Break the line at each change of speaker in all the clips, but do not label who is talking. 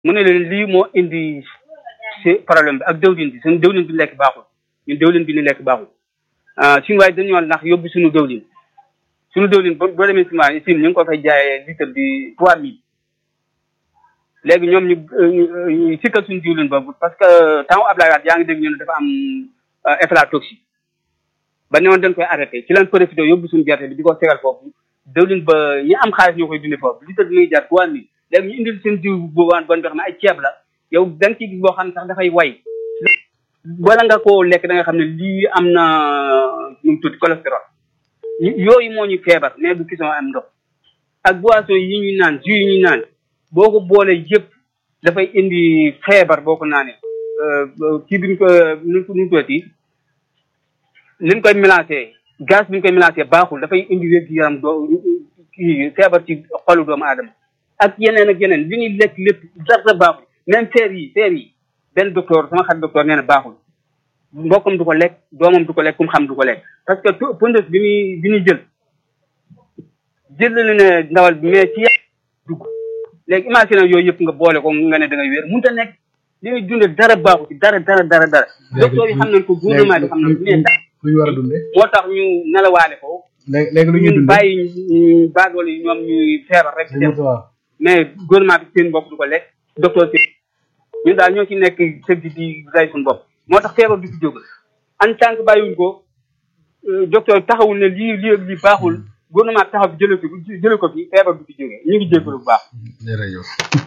mu ne leen lii moo indi si problème bi ak dëwlin bi suñu dëwlin bi lekk baaxul ñun dëwlin bi ni lekk baaxul suñu waaye dañoo ndax yóbbu suñu dëwlin suñu dëwlin boo boo demee ciment ici ñu ngi ko fay jaayee litre bi trois mille léegi ñoom ñu ñu sikkal suñu diwlin boobu parce que temps Ablaye Wade yaa ngi dégg ñu ne dafa am aflatoxine ba ne woon dañ koy arrêté ci lañ profité yóbbu suñu gerte bi di ko segal foofu dëwlin ba ñi am xaalis ñoo koy dundee foofu litre bi muy jar trois mille léegi ñu indil seen diw boobaan bon xam ne ay ceeb la yow da nga ciy gis boo xam ne sax dafay way wala nga koo lekk da nga xam ne lii am na nu mu tuuti cholestérol yooyu moo ñu feebar mais du question am ndox ak boisson yi ñuy naan jus yi ñuy naan boo ko boolee yëpp dafay indi feebar boo ko naanee kii bi ñu ko nu nu tuuti ni ñu koy mélangé gaz bi ñu koy mélangé baaxul dafay indi wér gi yaram doo kii feebar ci xolu doomu aadama ak yeneen ak yeneen li ñuy lekk lépp dara baaxul même feer yi feer yi benn docteur sama xarit docteur nee na baaxul mbokkam du ko lekk doomam du ko lekk kum xam du ko lekk parce que pondeuse bi muy bi ñuy jël jël na ne ndawal bi mais ci dugg léegi imagine yooyu yëpp nga boole ko nga ne da ngay wér mënut a nekk li ñuy dundee dara baaxu ci dara dara dara dara docteur yi xam nañ ko gouvernement bi xam nañ ko mais
lu ñu war a dundee
moo tax ñu nelawaale ko
léegi léegi lu ñuy
ñu
dundee
bàyyi baadool yi ñoom ñuy feebar rek dem mais gouvernement bi seen bopp du ko lekk docteur si ñun daal ñoo ci nekk sëgg di rey suñu bopp moo tax feebar du fi jóg en tant que bàyyiwuñ ko docteur taxawul ne lii lii ak lii baaxul gouvernement taxaw bi jëlee ko jëlee ko fi feebar du fi jógee ñu ngi jégalu bu baax.
jërëjëf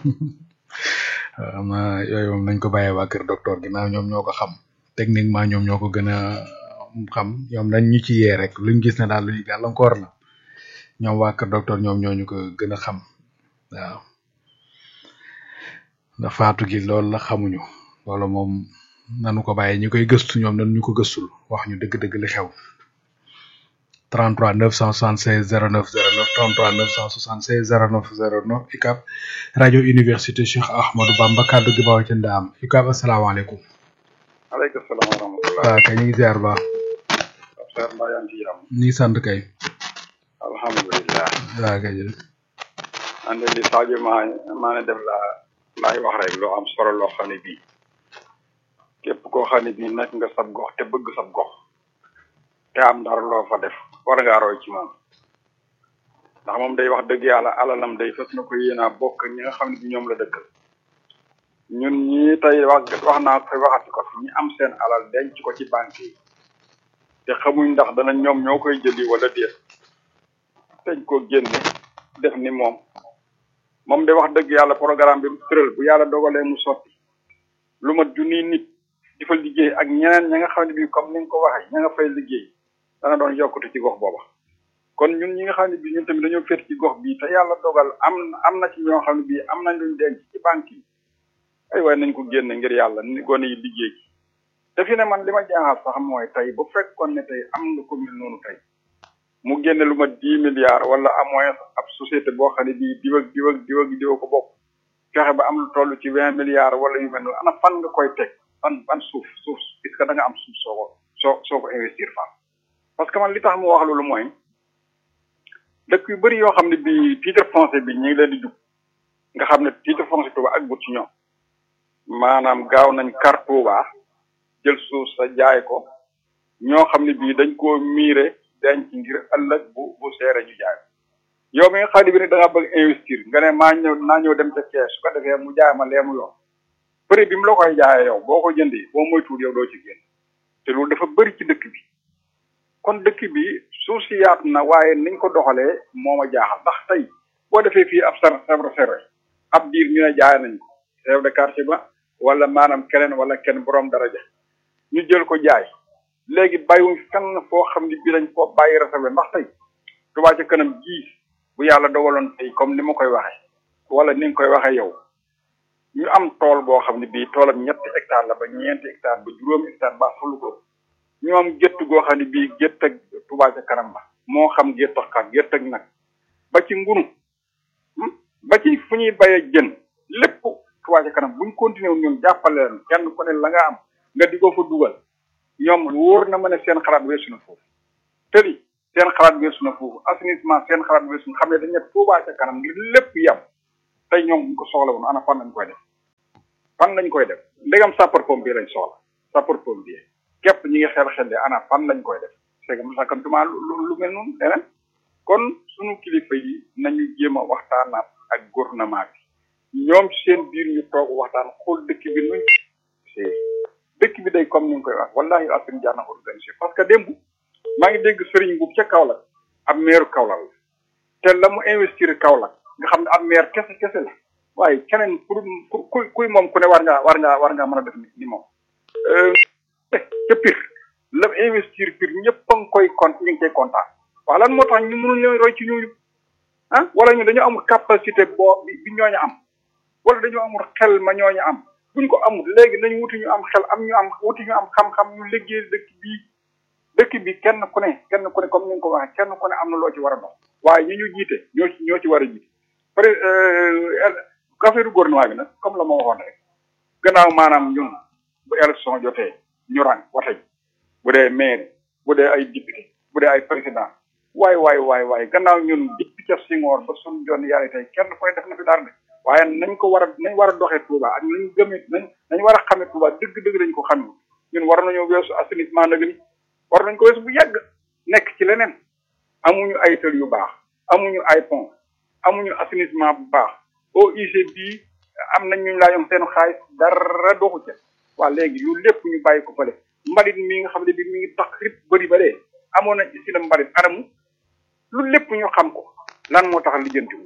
am na yooyu moom nañ ko bàyyee waa kër docteur ginnaaw ñoom ñoo ko xam techniquement ñoom ñoo ko gën a xam ñoom dañ ñu ci yee rek luñ gis ne daal luy gàllankoor la ñoom waa kër docteur ñoom ñoo ñu ko gën a xam waaw ndax faatu gi loolu la xamuñu loolu moom nanu ko bàyyi ñi koy gëstu ñoom nanu ñu ko gëstul wax ñu dëgg-dëgg li xew 33 976 09 09 33 976 09 09 UCAB rajo université Cheikh Ahmadou Bamba kaddu gi bawoo ci ndaam UCAB asalaamaaleykum.
aleykum salaam wa rahmatulah.
waaw kay ñu ngi ziar baax.
Seydou Mbaye yaa ngi ci jàmm.
ñu ngi sant kay.
alhamdulilah.
waaw kay jërëjëf.
man de li Sadio maa maa ne def laa laay wax rek loo am solo loo xam ne bii képp koo xam ne bii nekk nga sab gox te bëgg sab gox te am dara loo fa def war ngaa roy ci moom ndax moom day wax dëgg yàlla alalam day fas na ko yéenaa bokk ñi nga xam ne bi ñoom la dëkkal ñun ñii tey wax wax naa ko fi waxati ko fi ñi am seen alal denc ko ci banque yi te xamuñ ndax dana ñoom ñoo koy jëli wala déet dañ ko génne def ni moom moom de wax dëgg yàlla programme bi mu tëral bu yàlla dogalee mu sotti lu mat junniy nit di fa liggéey ak ñeneen ña nga xam ne bii comme ni nga ko waxee ña nga fay liggéey dana doon yokkute ci gox booba kon ñun ñi nga xam ne bii ñun tamit dañoo féet ci gox bii te yàlla dogal am am na ci ñoo xam ne bii am nañ luñ denc ci banque yi ay waaye nañ ko génne ngir yàlla ni gone yi liggéey ci te fi ne man li ma jaaxal sax mooy tey bu fekkoon ne tey am nga ko mel noonu tey mu génne lu ma dix milliards wala à moins ab société boo xam ne bii diw ak diw ak diw ak diw ko bokk fexe ba am lu toll ci vingt milliards wala yu mel noonu ana fan nga koy teg fan fan suuf suuf est-ce que da nga am suuf soo ko soo soo ko investir fan parce que man li tax mu wax loolu mooy dëkk yu bëri yoo xam ne bii titre foncier bi ñu ngi leen di jug nga xam ne titre foncier Touba ak but ci ñoom maanaam gaaw nañ kar Touba jël suuf sa jaay ko ñoo xam ne bii dañ koo miire denc ngir ëllëg bu bu seere ñu jaay yow mi nga xam ne bi ne da nga bëgg investir nga ne maa ñëw naa ñëw dem ca kees su ko defee mu jaay ma leemu yoon prix bi mu la koy jaayee yow boo ko jëndee boo moytuwul yow doo ci génn te loolu dafa bëri ci dëkk bi kon dëkk bi suuf si yaatu na waaye niñ ko doxalee moo ma jaaxal ndax tey boo defee fii ab sar sabra serre ab diir ñu ne jaay nañ ko chef de quartier ba wala maanaam keneen wala kenn borom daraja ñu jël ko jaay léegi bàyyiwuñ fenn foo xam ne bii dañ koo bàyyi réservé ndax tey Touba ca kanam ji bu yàlla dogaloon tey comme ni ma koy waxee wala ni nga koy waxee yow ñu am tool boo xam ne bii toolam ñetti hectare la ba ñeenti hectare ba juróomi hectare ba fulu ko ñu am gétt goo xam ne bii gétt ak Touba ca kanam ba moo xam gétt ak xar gétt ak nag ba ci ngunu ba ci fu ñuy bayee jën lépp Touba ca kanam buñ continué wu ñun jàppale leen kenn ku ne la nga am nga di ko fa dugal ñoom wóor na ma ne seen xalaat weesu na foofu tëri seen xalaat weesu na foofu assainissement seen xalaat weesu na xam ne dañ ne Touba ca kanam ngir lépp yem tey ñoom buñ ko soxla woon ana fan lañ koy def fan lañ koy def ndegam sapeur pompier lañ soxla sapeur pompier képp ñi ngi xel xel de ana fan lañ koy def c'est que mu sakkantuma lu lu mel noonu leneen kon sunu kilifa yi nañu jéem a waxtaanaat ak gouvernement bi ñoom seen biir ñu toog waxtaan xool dëkk bi nuñ c'est dëkk bi day comme ni nga koy wax wallahi asim jaar na organisé parce que démb maa ngi dégg sëriñ bu ca Kaolack ab meeru Kaolack la te la mu investir Kaolack nga xam ne ab maire kese kese la waaye keneen pour ku kuy moom ku ne war ngaa war ngaa war ngaa mën a def ni moom ca pire la investir pire ñëpp a ngi koy compte ñu ngi koy kontaan waaw lan moo tax ñu mënul ñooy roy ci ñooñu ah wala ñu dañoo amul capacité boo bi bi ñooñu am wala dañoo amul xel ma ñooñu am buñ ko amul léegi nañu wuti ñu am xel am ñu am wuti ñu am xam-xam ñu liggéey dëkk bii dëkk bi kenn ku ne kenn ku ne comme ni nga ko waxee kenn ku ne am na loo ci war a dox waaye ñi ñu jiite ñoo ci ñoo ci war a jiite peut être affaire gouvernement bi nag comme la ma waxoon rek gannaaw maanaam ñun bu élection jotee ñu rang wate ji bu dee maire bu dee ay député bu dee ay président waay waay waay waay gannaaw ñun depuis ca Senghor ba suñu jon yàlla tey kenn koy def na fi dara de waaye nañ ko war a nañ war a doxee Touba ak nañ gëmee nañ nañ war a xamee Touba dëgg-dëgg lañ ko xamee ñun war nañoo weesu assainissement nag ni war nañ ko weesu bu yàgg nekk ci leneen amuñu ay tël yu baax amuñu ay pont amuñu assainissement bu baax OIC bii am nañ ñu laa yom seen xaalis dara doxu ca waa léegi lu lépp ñu bàyyi ko fële mbalit mi nga xam ne bi mi ngi tax rip bëri ba dee amoon nañ si la mbalit anamu lu lépp ñu xam ko lan moo tax lijjanti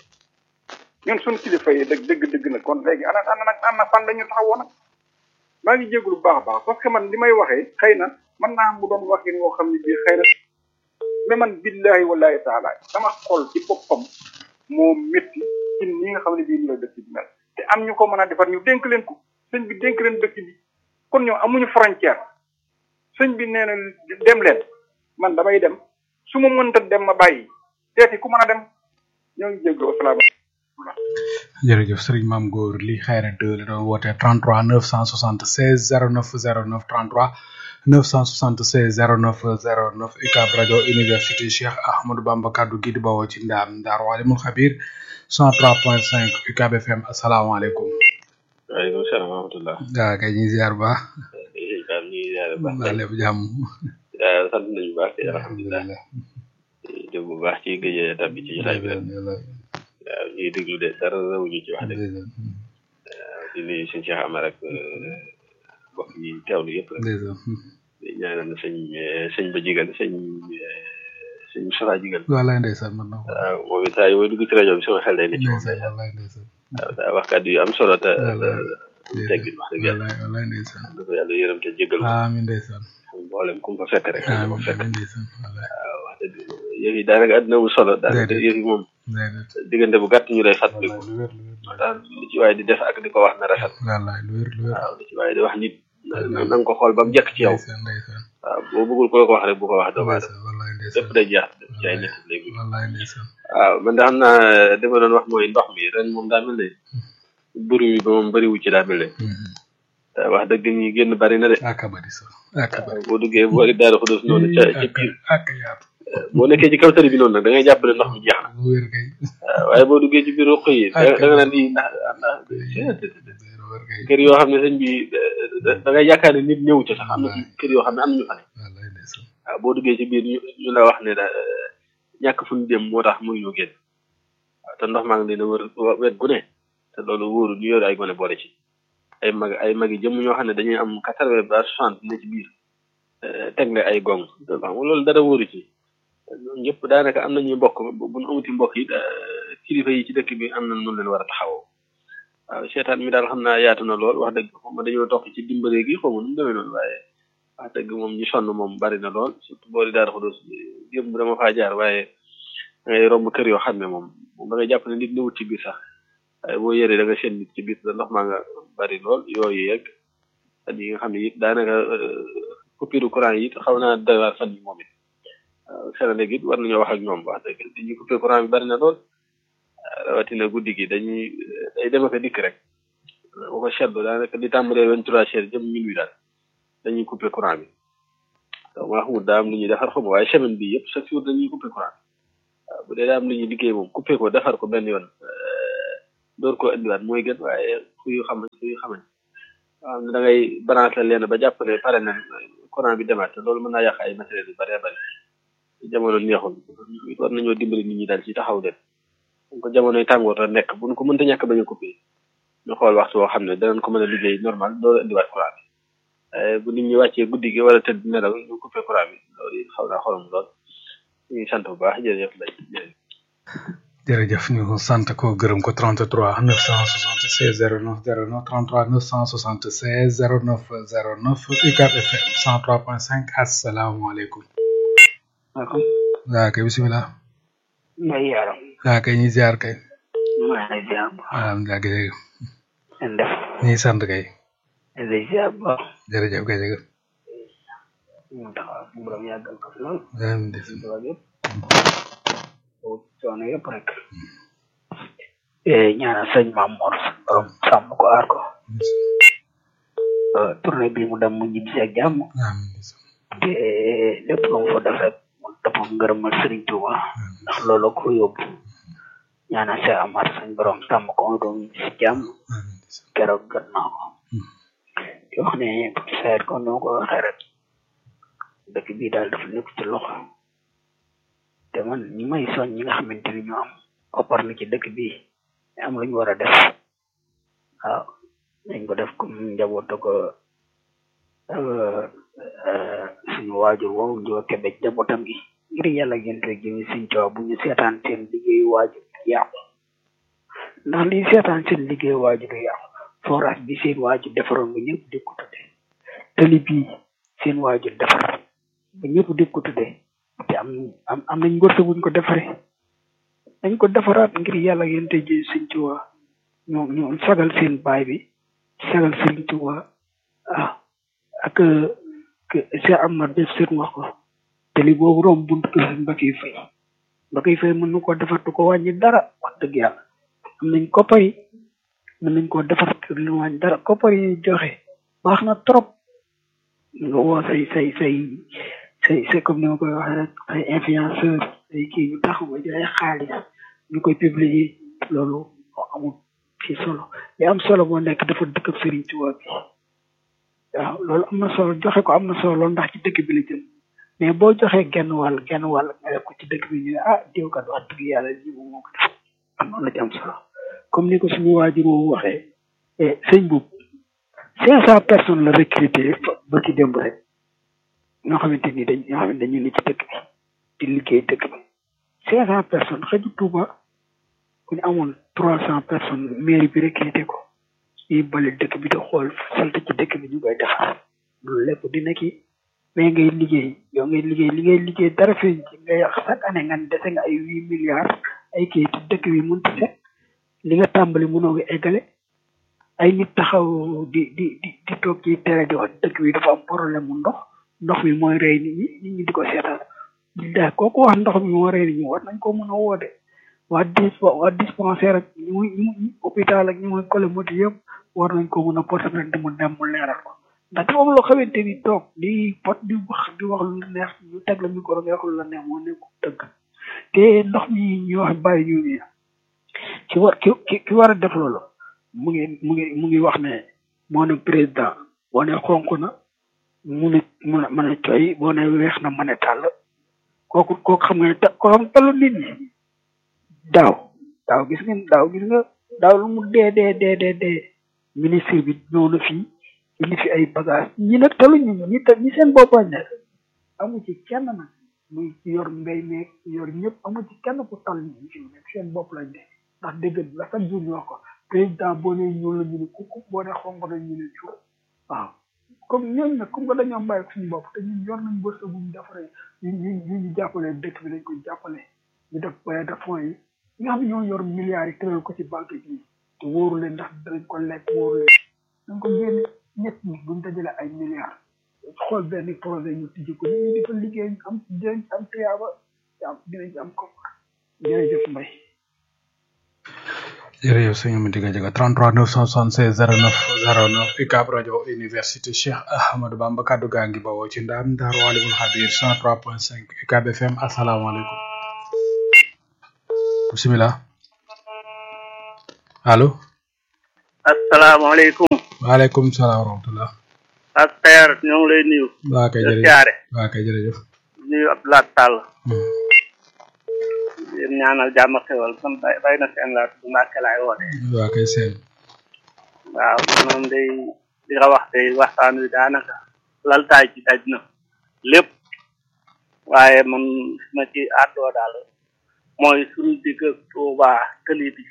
ñun suñu kilifa yi dëgg dëgg dëgg na kon léegi ana ana nag ana fan la ñu taxawoo nag maa ngi jégalu bu baax a baax parce que man li may waxee xëy na mën naa mu doon waxin woo xam ne bii xëy na mais man billahi wallahi taala sama xol ci boppam moo métti ci ni nga xam ne bii ni la dëkk bi mel te am ñu ko mën a defar ñu dénk leen ko sëñ bi dénk leen dëkk bi kon ñoom amuñu frontière sëñ bi nee na dem leen man damay dem su ma mënta dem ma bàyyi teeti ku mën a dem ñoo ngi jégalu asalaamaaleykum
jërëjëf sëriñ maam góor li xayra de la doon woote 33 976 09 09 33 976 09 09 UCAB rajo université Cheikh Ahmadou Bamba kaddu gi di bawoo ci ndaam Ndar Walimul Xabir 103.5 UCAB FM asalaamaaleykum.
waaleykum salaam wa rahmatulah.
waaw kay ñu ngi ziar bu baax.
ñu ngi ziar bu baax.
waa lépp jàmm.
sant nañu bu baax alhamdulilah. dégg bu baax ci gëj a tabbi ci jotaay bi rek. waaw ñuy déglu de dara rawuñu ci wax dëgg. waaw di nuyu sëñ Cheikh Amar ak mbokk yi teewlu yëpp rek. di ñaanal sëñ sëñ ba jigal sëñ sëñ Moustapha jigal.
wallaay ndeysaan man na ko.
waaw moom it saa yi mooy dugg ci rajo bi sama xel day ne ci moom.
ndeysaan wallaay ndeysaan.
waaw daa wax kàddu yu am solo te.
wallaay
teggin wax dëgg yàlla.
wallaay wallaay ndeysaan.
da ko yàlla yërëm te jégal ko.
amiin ndeysaan.
mboolem ku mu fa fekk rek. ku mu fa fekk
amiin ndeysaan wallaay.
waaw wax dëgg yëf yi daanaka àddina mu solo. daanaka
Déedéet.
yëf yi moom
déedéet.
diggante bu gàtt ñu lay fàttaliku.
wallaay lu wér lu wér.
daal lu ci waaye di def ak di ko wax na rafet.
wallaay lu wér lu wér.
waaw lu ci waaye di wax nit. na na nga ko xool ba mu jekk ci yow.
ndeysaan ndeysaan.
waaw boo bëggul ko ko wax rek bu ko wax doomu aadama.
ndeysaan wallaay
lépp
ndeysaan.
day jeex def ci ay nit léegi.
wallaay ndeysaan.
waaw man de xam naa li ma doon wax mooy ndox mi ren moom daa mel ne. buru mi ba moom bëriwu ci daa mel ne. te wax dëgg ñi génn bari na de.
ak a bari sax ak a bari.
boo duggee boori Daaru Xudus noonu ca ca
ak
biir.
ak a yaatu.
boo nekkee ci kaw tali bi noonu nag da ngay jàpp ne ndox mi jeex na.
lu wér kay.
waaw waaye boo duggee ci biir ruq yi da da nga naan di ndax ndax
lu wér kay.
kër yoo xam ne sëñ bi da da ngay yaakaar ne nit ñëwu ca sax am na ci kër yoo xam ne am nañu fa ne
wallaay ndeysaan.
waaw boo duggee ci biir ñu ñu la wax ne da ñàkk fu ñu dem moo tax mënuñu génn waaw te ndox maa ngi leen a wër wet gu ne te loolu wóoru ñu yor ay gone boole ci ay mag ay mag yi jëm ñoo xam ne dañuy am quatre-vingts ba soixante ne ci biir tegle ay gong xam nga loolu dara wóoru ci ñoom ñëpp daanaka am nañuy mbokk bu bu ñu amuti mbokk yi kilifa yi ci dëkk bi am na nu leen war a taxawoo waaw seetaan mi daal xam naa yaatu na lool wax dëgg xaw ma dañoo topp ci dimbale gi xaw ma nu mu demee noonu waaye wax dëgg moom ñi sonn moom bari na lool surtout boori Daaru Xudoos yëpp dama faa jaar waaye da ngay romb kër yoo xam ne moom moom da ngay jàpp ne nit ñëwut ci biir sax waaye boo yëree da nga seen nit ci biir da ndox maa nga bari lool yooyu yegg at yi nga xam ne it daanaka coupure courant yi it xaw naa doy waar fan yi moom it waaw Sénégal it war nañoo wax ak ñoom wax dëgg dañuy coupé courant bi bari na lool rawatina guddi gi dañuy day dem ak a dikk rek boo ko seetlu daanaka di tàmbalee vingt trois heures jëm minuit daal dañuy coupé courant bi donc maa xamul daa am lu ñuy defar xaw ma waaye semaine bi yëpp chaque jour dañuy coupé courant waaw bu dee daa am lu ñuy liggéey moom coupé ko defar ko benn yoon door koo indiwaat mooy gën waaye fu yu xam fu yu xamañ waaw da ngay branché leen ba jàpp ne pare na courant bi demaat te loolu mën naa yàq ay matériels yu bëree bëri jamono neexul war nañoo dimbali nit ñi daal ci taxaw leen donc jamonoy tàngoor la nekk buñ ko mënta ñàkk bañ a coupé ñu xool waxtu woo xam ne danañ ko mën a liggéey normal door indiwaat courant bi waaye bu nit ñi wàccee guddi gi wala tëdd nelaw ñu coupé courant bi loolu xaw naa xorom lool ñu ngi sant bu baax jërëjëf lay jërëjëf
jërëjëf ñu sant ko gërëm ko 33 976 09 09 33 976 09 09 UCAB FM 103.5 asalaamaaleykum.
maaleykum.
waaw kay bisimilah.
Mbaye Yaram.
waaw kay ñi ziar kay.
maa ngi lay ziar.
alhamdulilah kay jërëjëf.
ngeen def.
ñi sant kay.
maa ngi lay ziar bu baax.
jërëjëf kay jërëjëf.
ñu taxaw suñu borom yàggal ko fi lool.
amiin def.
suñu borom yëpp. coono yëpp rek. ñaanal sëñ Maam Mor suñu borom sàmm ko aar ko. tournée bi mu dem mu ñibbi si ak jàmm.
amiin
te lépp lu mu fa def rek mu dëppoo ngërëmal Sëriñ Tuuba ndax loolu ko yóbbu. ñaanal Cheikh Amar suñu borom sàmm ko mu doon ñibbi si jàmm. keroog gën naa ko. di wax ne sayet ko noo ko waxee rek dëkk bii daal dafa nekk ci loxo te man ñi may soñ ñi nga xamante ni ñoo am koppar na ci dëkk bii am lu ñu war a def waaw dañ ko def comme njaboot ko suñu waajur woowu njiwa kebe njabootam gi ngir yàlla ngeen koy jëmi suñ coow bu ñu seetaan seen liggéeyu waajur yàqu ndax lii seetaan seen liggéeyu waajur yàqu forage bi seen waajur defaroon ba ñëpp di ko tudde tali bii seen waajur defar ba ñëpp di ko tudde te am am am nañ ngorte buñ ko defaree dañ ko defaraat ngir yàlla ngeen tey jëy sëñ Tuuba ñoo ñoo sagal seen baay bi sagal sëñ Tuuba ah ak Cheikh Amar def seen wax ko tali boobu romb buntu kër sëñ Mbacke Fay Mbacke Fay mën na koo defar du ko wàññi dara wax dëgg yàlla am nañ koppar yi mën nañ koo defar te lu wàññi dara koppar yi joxe baax na trop nga woo say say say say say comme ni ma koy waxee rek ay influenceur ay kii ñu taxaw nga jaay xaalis ñu koy publier loolu amul ci solo li am solo moo nekk dafa dëkk ak Serigne Touba bi waaw loolu am na solo joxe ko am na solo loolu ndax ci dëkk bi la jëm mais boo joxee genn wàll genn wàll nga def ko ci dëkk bi ñu ne ah diw kat wax dëgg yàlla lii moom moo ko def am noonu la ci am solo comme ni ko suñu waajur woowu waxee sëñ boobu cinq cent personnes la recruté ba ci démb rek ñoo xamante ni dañ ñoo xamante dañu ne ci dëkk bi di liggéey dëkk bi cinq cent personnes xëju Tuuba ku ñu amoon trois cent personnes mairie bi recruté ko ñuy bale dëkk bi di xool salte ci dëkk bi ñu koy defar loolu lépp dina kii mais ngay liggéey yow ngay liggéey li ngay liggéey dara feeñ ci nga yàq chaque année nga dese nga ay huit milliards ay kii te dëkk bi mënut a set li nga tàmbali mënoo ko eggale ay nit taxaw di di di di toog ci tere di wax dëkk bi dafa am problème mu ndox ndox mi mooy rey nit ñi nit ñi di ko seetaan da kooku wax ndox mi moo rey nit ñi war nañ ko mën a woote waa dis waa dispensaire ak ñu muy ñu hôpital ak ñu muy colomoti yëpp war nañ ko mën a porter rek di mu dem mu leeral ko ndax dafa am loo xamante ni toog di pot di wax di wax lu neex ñu teg la micro nga wax lu la neex moo nekk dëgg te ndox mi ñu wax bàyyi ñu nii ki war ki ki war a def loolu mu ngi mu ngi mu ngi wax ne moo ne président boo ne xonk na mu ne mu ne mën a coy boo ne weex na mën a tàll kooku kooku xam nga ne ta ko xam tallu nit ñi daaw daaw gis ngeen daaw gis nga daaw lu mu dee dee dee dee dee ministre bi ñëw na fii indi fi ay bagage ñi nag taluñu ñu ñi ñi seen boppañ ne amu ci kenn nag muy ci yor mbéy meeg yor ñëpp amu ci kenn ku tal ñi fi nekk seen bopp lañ de ndax dégg la chaque jour ñu wax ko président boo nee ñuul la ñu ne kukk boo nee xonk na ñu ne cuur waaw comme ñooñu nag comme que dañoo bàyyi suñu bopp te ñun yor nañ bës bu ñu defaree ñu ñu ñu ñu jàppale dëkk bi dañ ko jàppale ñu def baye de fonds yi ñi nga xam ne ñoo yor milliards yi tëral ko ci banque bi te wóoru leen ndax danañ ko lekk wóoru leen dañ ko génne ñett ñi buñ dajale ay milliards xool benn projet ñu tijji ko ñu di fa liggéey am dinañ am tuyaaba am dinañ am ko jërëjëf Mbaye
jërëjëf sëñ Amady Gadiaga 33 976 09 09 UCAB rajo université Cheikh Ahmadou Bamba kaddu gaa ngi bawoo ci ndaam Daaru Alimul Xabir 103.5 UCAB FM asalaamaaleykum bisimilah allo
asalaamaaleykum
waaleykum salaam wa rahmatullah
ak Père ñoo ngi lay nuyu
waa kay
di
jërëjëf
siyaare
waa kay jërëjëf
nuyu Abdoulaye Sall
Hmm.
yéen ñaanal jàmm ak xewal sam bay bay na seen laat bu Mbàkke laay woote
waa kay seen
waaw moom day di nga wax tey waxtaan wi daanaka laltaay ci daj na lépp waaye man fi ma ci àddoo daal mooy suñu digg ak Tuuba tëli bi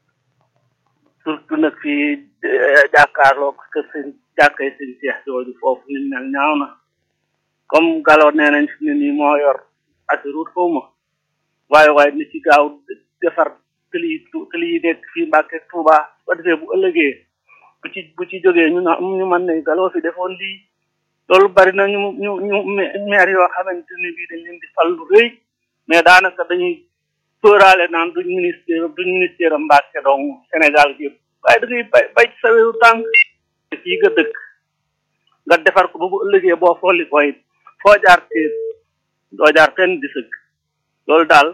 surtout nag fii eh, jàkkaarloo kër sëñ jàkkay sëñ Seex jooju foofu ni mel ñaaw na comme galo nee nañ fi ne nii moo yor assurut xaw ma waaye waaye ni ci gaaw defar tëli yi tu- tëli yi nekk fii Mbàkke Tuuba ba defee bu ëllëgee bu ci bu ci jógee ñu na ñu mën ne galoo fi defoon lii loolu bari na ñu ñu ñu ma- maire yoo xamante ne bii dañ leen di fal lu rëy mais daanaka dañuy sóoraale naan duñ ministère duñ ministère am Mbàkke donc Sénégal gi yëpp waaye da ngay bay bay ci sa wéru tànk fii nga dëkk nga defar ko ba bu ëllëgee boo folli ko it foo jaar téer doo jaar fenn di sëgg loolu daal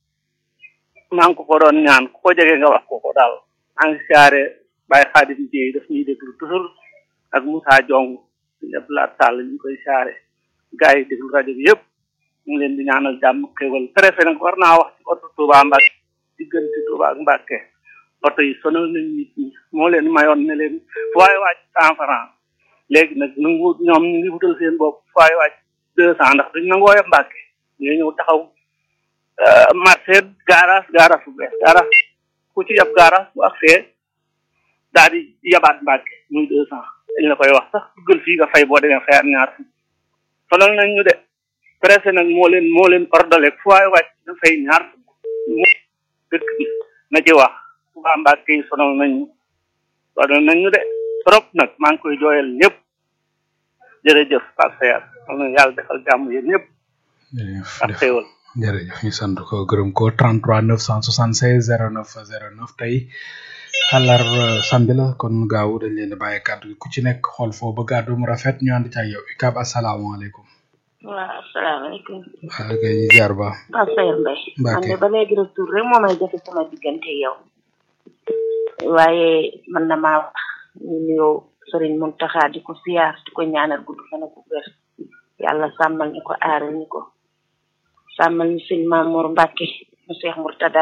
maa ngi ko ko doon ñaan ku ko jege nga wax ko ko daal maa ngi siyaare Baye Xaadim Jéey daf ñuy déglu toujours ak Moussa Jong ñëpp laat sàll ñu koy siyaare gars yi déglu rajo bi yëpp ñu ngi leen di ñaanal jàmm xéwal préfet nag war naa wax ci oto Touba Mbacke diggante Touba ak Mbacke oto yi sonal nañ nit ñi moo leen mayoon ne leen fu waay wàcc cent franc léegi nag nangu ñoom ñu ngi wutal seen bopp fu waay wàcc deux cent ndax duñ nangoo yeb Mbacke ñu ñëw taxaw euh, marché garage garage bu bees garage ku ci yab garage bu agsee daal di yabaat Mbacke muy deux cent dañ la koy wax sax duggal fii nga fay boo demee fayaat ñaar fukk sonal nañ ñu de presse nag moo leen moo leen ordonné fu waay wàcc na fay ñaar fukk mu dëkk bi na ci wax waa Mbacke yi sonal nañ ñu sonal nañ ñu de trop nag maa ngi koy jooyal ñëpp jërëjëf Pape Seyar am na yàlla defal jàmm yéen ñëpp
jërëjëf
ak xéewal
jërëjëf ñu sant ko gërëm ko 33 976 09 09 tey àllar samedi la kon gaaw dañ leen di bàyyi kàddu gi ku ci nekk xool foo ba gàddu mu rafet ñu ànd ci ak yow ikab asalaamaaleykum
waaw asalaamaaleykum
waa kay ñu jaar ba
Pape Sayer Mbaye man
Mbacke
de ba léegi retour rek moo may jafe sama diggante yow waaye man na maa wax ñu nuyoo sëriñ Muntaxa di ko siyaar di ko ñaanal gudd fan ak wér yàlla sàmmal ñu ko aaral ñu ko sàmmal ñu sëñ Mamour Mbacke mu Cheikh Murtada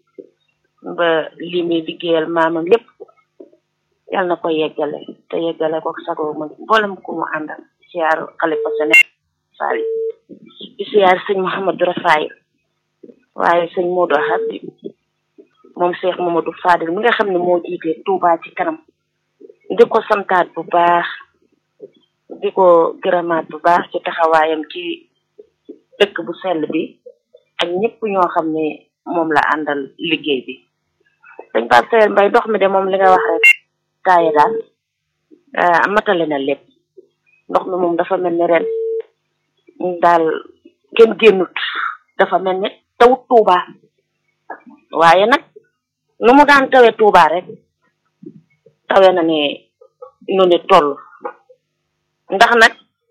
ba li muy liggéeyal maamam lépp yàlla na ko yeggale te yeggale ko sagoo ma mboolem ku mu àndal siyaar xalifa Sénégal Fall di siyaar sëñ Mouhamadou Rafaay waaye sëñ Modou Habib moom Cheikh Mamadou Fadil mi nga xam ne moo jiite Touba ci kanam di ko santaat bu baax di ko gërëmaat bu baax ci taxawaayam ci dëkk bu sell bi ak ñëpp ñoo xam ne moom la àndal liggéey bi dañ Pape Sayer Mbaye ndox mi de moom li nga wax rek taaye daal ah, matale na lépp ndox mi moom dafa mel ni ren daal kenn génnut dafa mel ni tawut Touba waaye nag nu mu daan tawe Touba rek tawe na ne nu ni toll ndax nag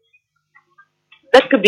dëkk bi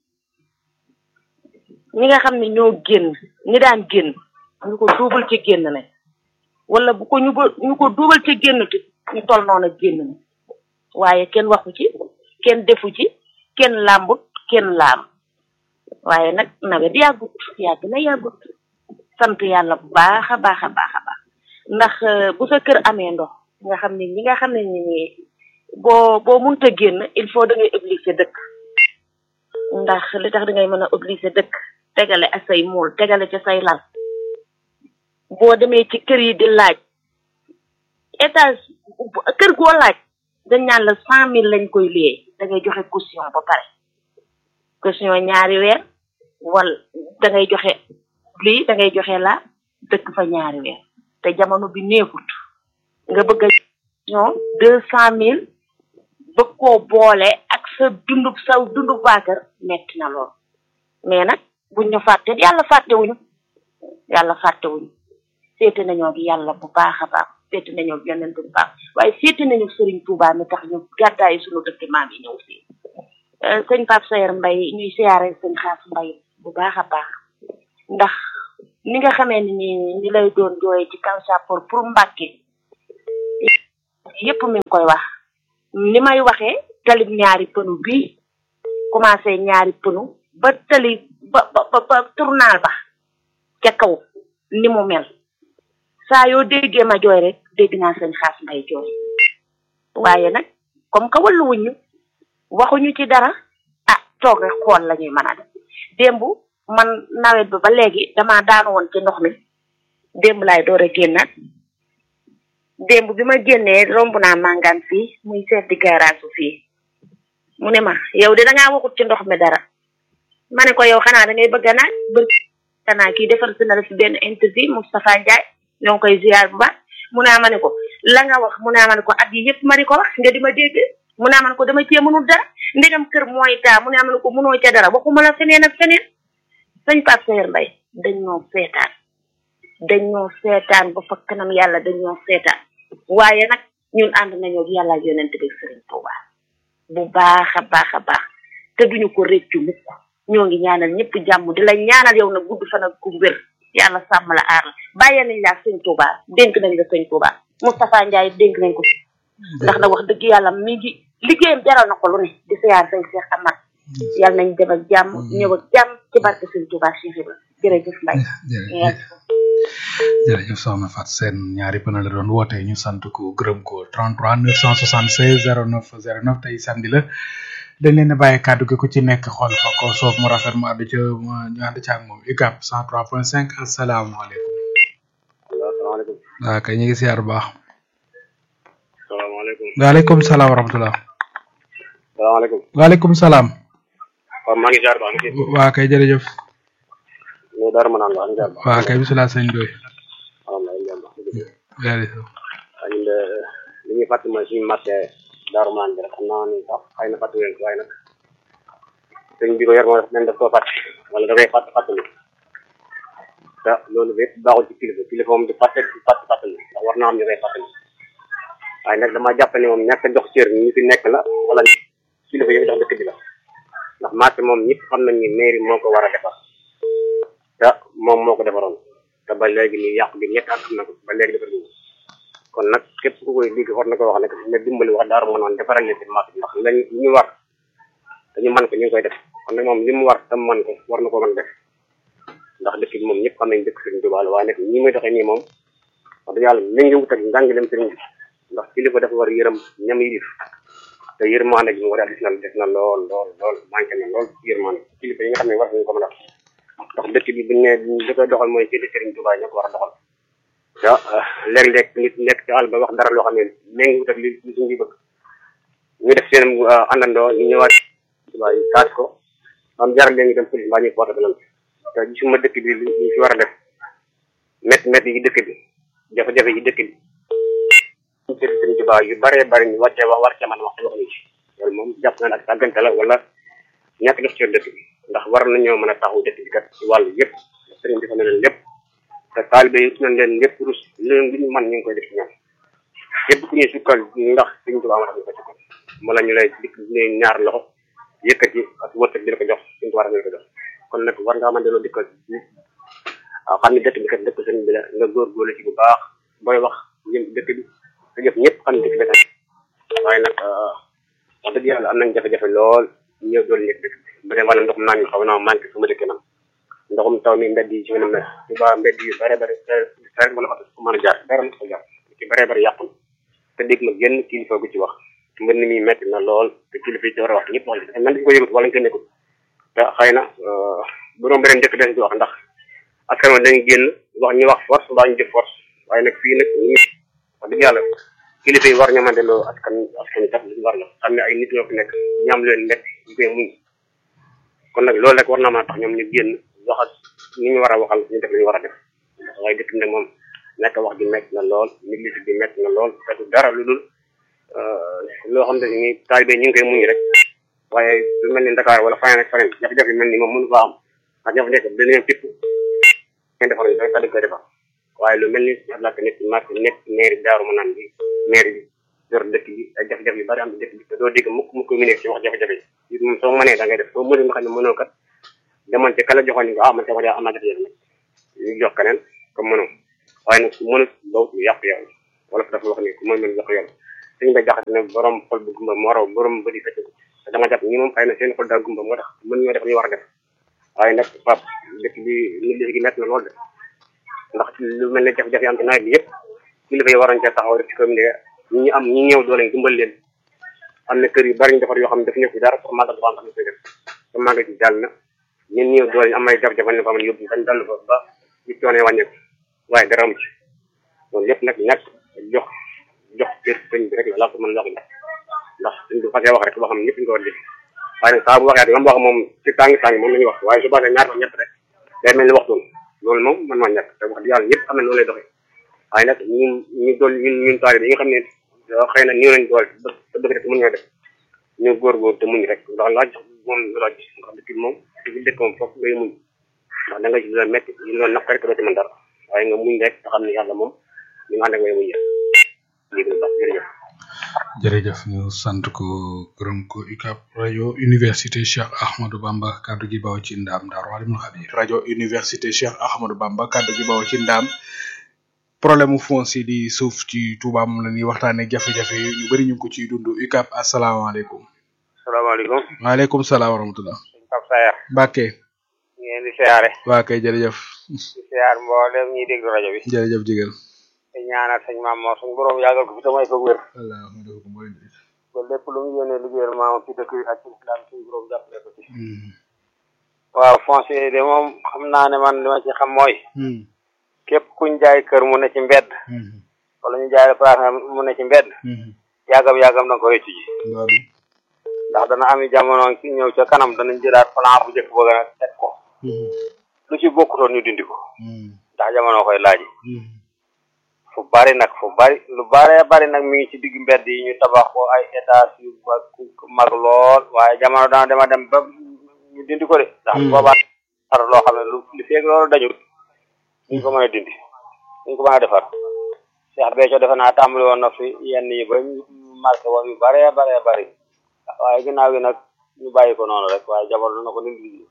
ñi nga xam ne ñoo génn ñi daan génn ñu ko duubal ci génn ne wala bu ko ñu ba ñu ko duubal ci génn ti ñu toll noonu génn ne waaye kenn waxu ci kenn defu ci kenn làmbut kenn laam waaye nag nawet yàggut yàgg na yàggut sant yàlla bu baax a baax a baax a baax ndax euh, bu sa kër amee ndox nga xam ne ñi nga xam ne ni nii boo boo munta génn il faut da ngay obligé dëkk ndax li tax da ngay mën a obligé dëkk tegale ak say muul tegale ci say lal boo demee ci kër yi di laaj étage kër goo laaj dañ naan la cent mille lañ koy liyee da ngay joxe caution ba pare caution ñaari weer wala da ngay joxe lii da ngay joxe la dëkk fa ñaari weer te jamono bi neexut nga bëgg a ñoo deux cent mille bëgg koo boole ak sa dundub sa dundub waa kër metti na lool mais nag buñ ñu fàtte yàlla fàttewuñu yàlla fàttewuñu seete nañoo gi yàlla bu baax a baax seete nañoo gi yonent bu baax waaye seete nañu sëriñ Touba mi tax ñu gàddaayi suñu dëkk maam yi ñëw fii sëñ Pape Sayer Mbaye ñuy siyaare sëñ Xaas Mbaye bu baax a baax ndax ni nga xamee ni nii ni lay doon jooye ci kaw sàppoor pour Mbàkke yépp mi ngi koy wax ni may waxee talib ñaari pënu bii commencé ñaari pënu ba tali ba ba ba ba tournal ba ca kaw ni mu mel saa yoo déggee ma jooy rek dégg naa seen xaas mbay jooy waaye nag comme que wallu wuñu waxuñu ci dara ah toog rek xool la ñuy mën a def démb man nawet bi ba léegi dama daanu woon ci ndox mi démb laay door a génnaat démb bi ma génnee romb naa màngaan fii muy chef di garage fii mu ne ma yow de dangaa waxut ci ndox mi dara ma ne ko yow xanaa da ngay bëgg a naaj bër xanaa kii defar si na la fi benn interview Moustapha Ndiaye ñoo ngi koy ziar bu baax mu naa ma ne ko la nga wax mu naa ma ne ko at yi yëpp ma di ko wax nga di ma dégg mu naa ma ne ko dama cee mënul dara ndegam kër mooy taa mu naa ma ne ko mënoo ca dara waxuma la feneen ak feneen sëñ Pape Seyer Mbaye dañ ñoo seetaan dañ ñoo seetaan ba fa kanam yàlla dañ ñoo seetaan waaye nag ñun ànd nañoo ak yàlla ak yonent bi Sëriñ Tuuba bu baax a baax a baax te duñu ko réccu mukk ñoo ngi ñaanal ñëpp jàmm di la ñaanal yow nag gudd fan ak ku wér yàlla sàmm la aar la bàyyee nañ laa sëñ Tuuba dénk nañ la sëñ Tuuba Moustapha Ndiaye dénk nañ ko ndax nag wax dëgg yàlla mi ngi liggéeyam jaral na ko lu ne di siyaar say Cheikh Amar yàlla nañ dem ak jàmm ñëw ak jàmm ci barke sëñ Tuuba Cheikh Ibra jërëjëf Mbaye
jërëjëf jërëjëf soxna Fat Seen ñaari pëna la doon woote ñu sant ko gërëm ko 33 976 09 09 tey samedi la dañ leen a bàyyi kàddu gi ku ci nekk xool fa ko soof mu rafet mu àddu ca ñu ànd ca ak moom UCAB 103.5 asalaamaaleykum.
asalaamaaleykum.
waaw kay ñu ngi siyaar bu baax.
salaamaaleykum.
waaleykum salaam wa rahmatulah.
salaamaaleykum.
waaleykum salaam.
waaw maa ngi ziar baax na.
waa kay jërëjëf.
ñu dara ma naan baax na ziar baax.
waa kay bisimilah sëñ Doy.
waaw maa ngi ziar baax.
jërëjëf.
waaw ñun de li ñuy fàttali mooy suñu marché Darou Manane bi rek xam naa ni sax xëy na fàttali leen ko waaye nag sëñ bi ko yor moo def nañ def koo fàtte wala da koy fàtt fàttali te loolu lépp baaxul ci kilifa kilifa moom di fàtte di fàtt fàttali ndax war naa am ñu koy fàttali waaye nag damaa jàpp ne moom ñàkk a jox cër ñi fi nekk la wala kilifa yi jox dëkk bi la ndax marché moom ñëpp xam nañ ni mairie moo ko war a defar te moom moo ko defaroon te ba léegi nii yàqu bi ñett at am na ko ba léegi defar ñu kon nag képp ku koy liggéey war na ko wax ne ne dimbali wax daaru ma noonu defaral leen seen marché ndax lañ li ñu war dañu man ko ñu ngi koy def kon nag moom li mu war tam man ko war na ko mën def ndax dëkk bi moom ñëpp xam nañ dëkk Sëriñ Tuubaa la waaye nag ñi muy doxee nii moom wax dëgg yàlla mi ngi wut ak njàngaleem sëriñ bi ndax kilifa dafa war yërëm ñam yilif te yërmande gi mu war a gis na def na lool lool lool manqué na lool yërmande kilifa yi nga xam ne war nañu ko mën a ndax dëkk bi buñ ne li koy doxal mooy jëli Sëriñ Tuubaa ñoo ko war a doxal te léeg-léeg nit nekk ci àll ba wax dara loo xam ne mi ngi wut ak li li suñ bi bëgg ñu def seen àndandoo ñu ñëwaat Tuubaa yi taas ko am jaral leen ñu dem police mbaa ñuy porte plainte te gisuma dëkk bi li ñu fi war a def métti métti yi dëkk bi jafe-jafe yi dëkk bi ñu sëriñ Sëriñ Tuubaa yu baree bari ñu wàccee wax war cee mën wax te waxuñu ci loolu moom jàpp naa ne ak sàggante la wala ñàkk def ci dëkk bi ndax war nañoo mën a taxawu dëkk bi kat ci wàllu yëpp sëriñ bi fa ne leen lépp te taalibe yi nañ leen lépp rus leen li ñu mën ñu ngi koy def ci ñoom képp ku ñuy sukkal ndax Sëriñ Tuubaa ma tax ñu ko sukkal mala ñu lay dikk ne ñaar loxo yëkkati ak wërsëg di la ko jox Sëriñ Tuubaa la ko jox kon nag war ngaa mën delloo dikkal waaw xam ne dëkk bi kat dëkk sëriñ bi la nga góorgóorlu ci bu baax booy wax jëm dëkk bi te jëf ñëpp xam ne dëkk bi waaye nag wax dëgg yàlla am nañ jafe-jafe lool ñëw dool nekk dëkk bi bu dee wàllu ndoxum naan mi xaw naa manqué su ma dëkkee man ndoxum taw mi mbedd yi ci mën a mel su baa mbedd yu bare bare rek mën a oto su mën a jaar dara mën ko jaar ci bare bare yàqu te dégg ma genn kilifa gu ci wax mbir mi metti na lool te kilifa yi ci war a wax ñëpp wax man dañu ko yëgut wala ñu ko nekkul te xëy na bu doon beneen dëkk dañ ci wax ndax askan wi dañu génn wax ñu wax force mbaa ñu jëf force waaye nag fii nag ñu wax dëgg yàlla kilifa yi war ñoo mën delloo askan askan wi tax li war la xam ne ay nit ñoo fi nekk ñaam leen nekk ñu koy muñ kon nag loolu rek war naa mën a tax ñoom ñu génn wax ak ni ñu war a waxal ñu def li ñu war a def waaye dëkk bi nag moom nekk wax bi metti na lool négligé bi metti na lool te du dara lu dul loo xam ne ni taalibe ñu ngi koy muñ rek waaye lu mel ni Dakar wala faneen ak faneen jafe-jafe mel ni moom mënu fa am ndax jafe-jafe dina ñëw fépp ngeen defar ñu dañ koy defar waaye lu mel ni lak nekk marché nekk mairie daaru ma naan bi mairie bi yor dëkk bi ay jafe-jafe yu bari am ci dëkk bi te doo dégg mukk mukk mu nekk ci wax jafe-jafe yi moom soo mënee da ngay def soo mënee nga xam ne mënoo kat demoon ci kala joxoon ni ko ah man sama am naa jafe-jafe nag ñu jox keneen comme mënoo waaye nag ku mënut doo yàq yow wala dafa wax ni ku mën mën yàq yow suñu bay jaxate ne borom xol bu gumba moo raw borom bëri fecc te dama jàpp ñi moom xëy na seen xol daa gumba moo tax mën ñoo def li war a def waaye nag pap dëkk bi nit li gi métti na lool de ndax lu mel ne jafe-jafe am ci nawet bi yëpp kilifa yi waroon cee taxaw rek ci commune ñi ñu am ñi ñëw doole ñu dimbal leen am na kër yu bari ñu defar yoo xam ne daf ñëw fi dara pour màggal dafa am tax ñu koy def te màggal ci jàll na ñun ñëw doole ñu am ay jafe-jafe ne ko am yóbbu dañ dal fa ba ñu coonee wàññeeku waaye dara amu ci loolu lépp nag ñàkk jox jox kër sëñ bi rek la laa ko mën laa ko jox ndax suñ ko fasee wax rek loo xam ne ñëpp ñu ko war a def waaye nag saa bu waxee dama wax moom ci tàngi tàngi moom la ñuy wax waaye su baaxee ñaar fa ñett rek day mel ni waxtu loolu moom man maa ñàkk te wax dëgg yàlla ñëpp xam ne noonu lay doxee waaye nag ñun ñu dool ñun ñun taali yi nga xam ne xëy na nii lañ doole te dëgg rek mën ñoo def ñu góorgóor te muñ rek ndax laaj moom laaj ndax dëkk bi moom ci dëkk moom foofu ngay muñ ndax da nga ci la métti ñu doon naq rek doo ci mën dara waaye nga muñ rek te xam ne yàlla moom ñu nga ànd ak way muñ lii sax jërëjëf
jërëjëf ñu sant ko gërëm ko UCAB rajo université Cheikh Ahmadou Bamba kaddu gi baw ci ndam Daaru Alimul Xabir rajo université Cheikh Ahmadou Bamba kaddu gi baw ci ndam problème mu foncier di suuf ci Touba moom la ñuy waxtaanee jafe-jafe yi ñu bëri ñu ngi ko ciy dund UCAB asalaamaaleykum.
salaamaaleykum.
waaleykum salaam wa rahmatulah.
sëñ Pape Sayar.
Mbacke.
ñu ngeen di siyaare.
waa kay jërëjëf.
di siyaar mboolem ñuy déglu rajo bi.
jërëjëf jigéen.
te ñaanal sëñ maam Mor suñu borom yàggal ko fi te may ko wér.
wallaahi ko mooy
ba lépp lu mu yéene liggéeyal maam ci dëkk bi ak ci islam suñu borom jàppale ko ci. waaw foncier de moom xam naa ne man li ma ci xam mooy. képp kuñ jaay kër mu ne ci mbedd. wala ñu jaay la place mu ne ci mbedd. yàggam yàggam da nga ko rëccu ji. ndax dana am jamono ci ñëw ca kanam danañ jëlaat plan bu njëkk bëgg a teg ko. lu ci bokkutoon ñu dindi ko. ndax jamono koy laaj. fu bari nag fu bari lu baree bari nag mi ngi ci digg mbedd yi ñu tabax ko ay étage yu mag lool waaye jamono dana dema dem ba ñu dindi ko de ndax boobaa dara loo xam ne lu li feeg loolu dañul ñu ko mën a dindi ñu ko mën a defar Cheikh Béthio defe naa tàmbali woon na fi yenn yi ba ñu marqué woon yu baree baree bari waaye ginnaaw gi nag ñu bàyyi ko noonu rek waaye jamono na ko dindi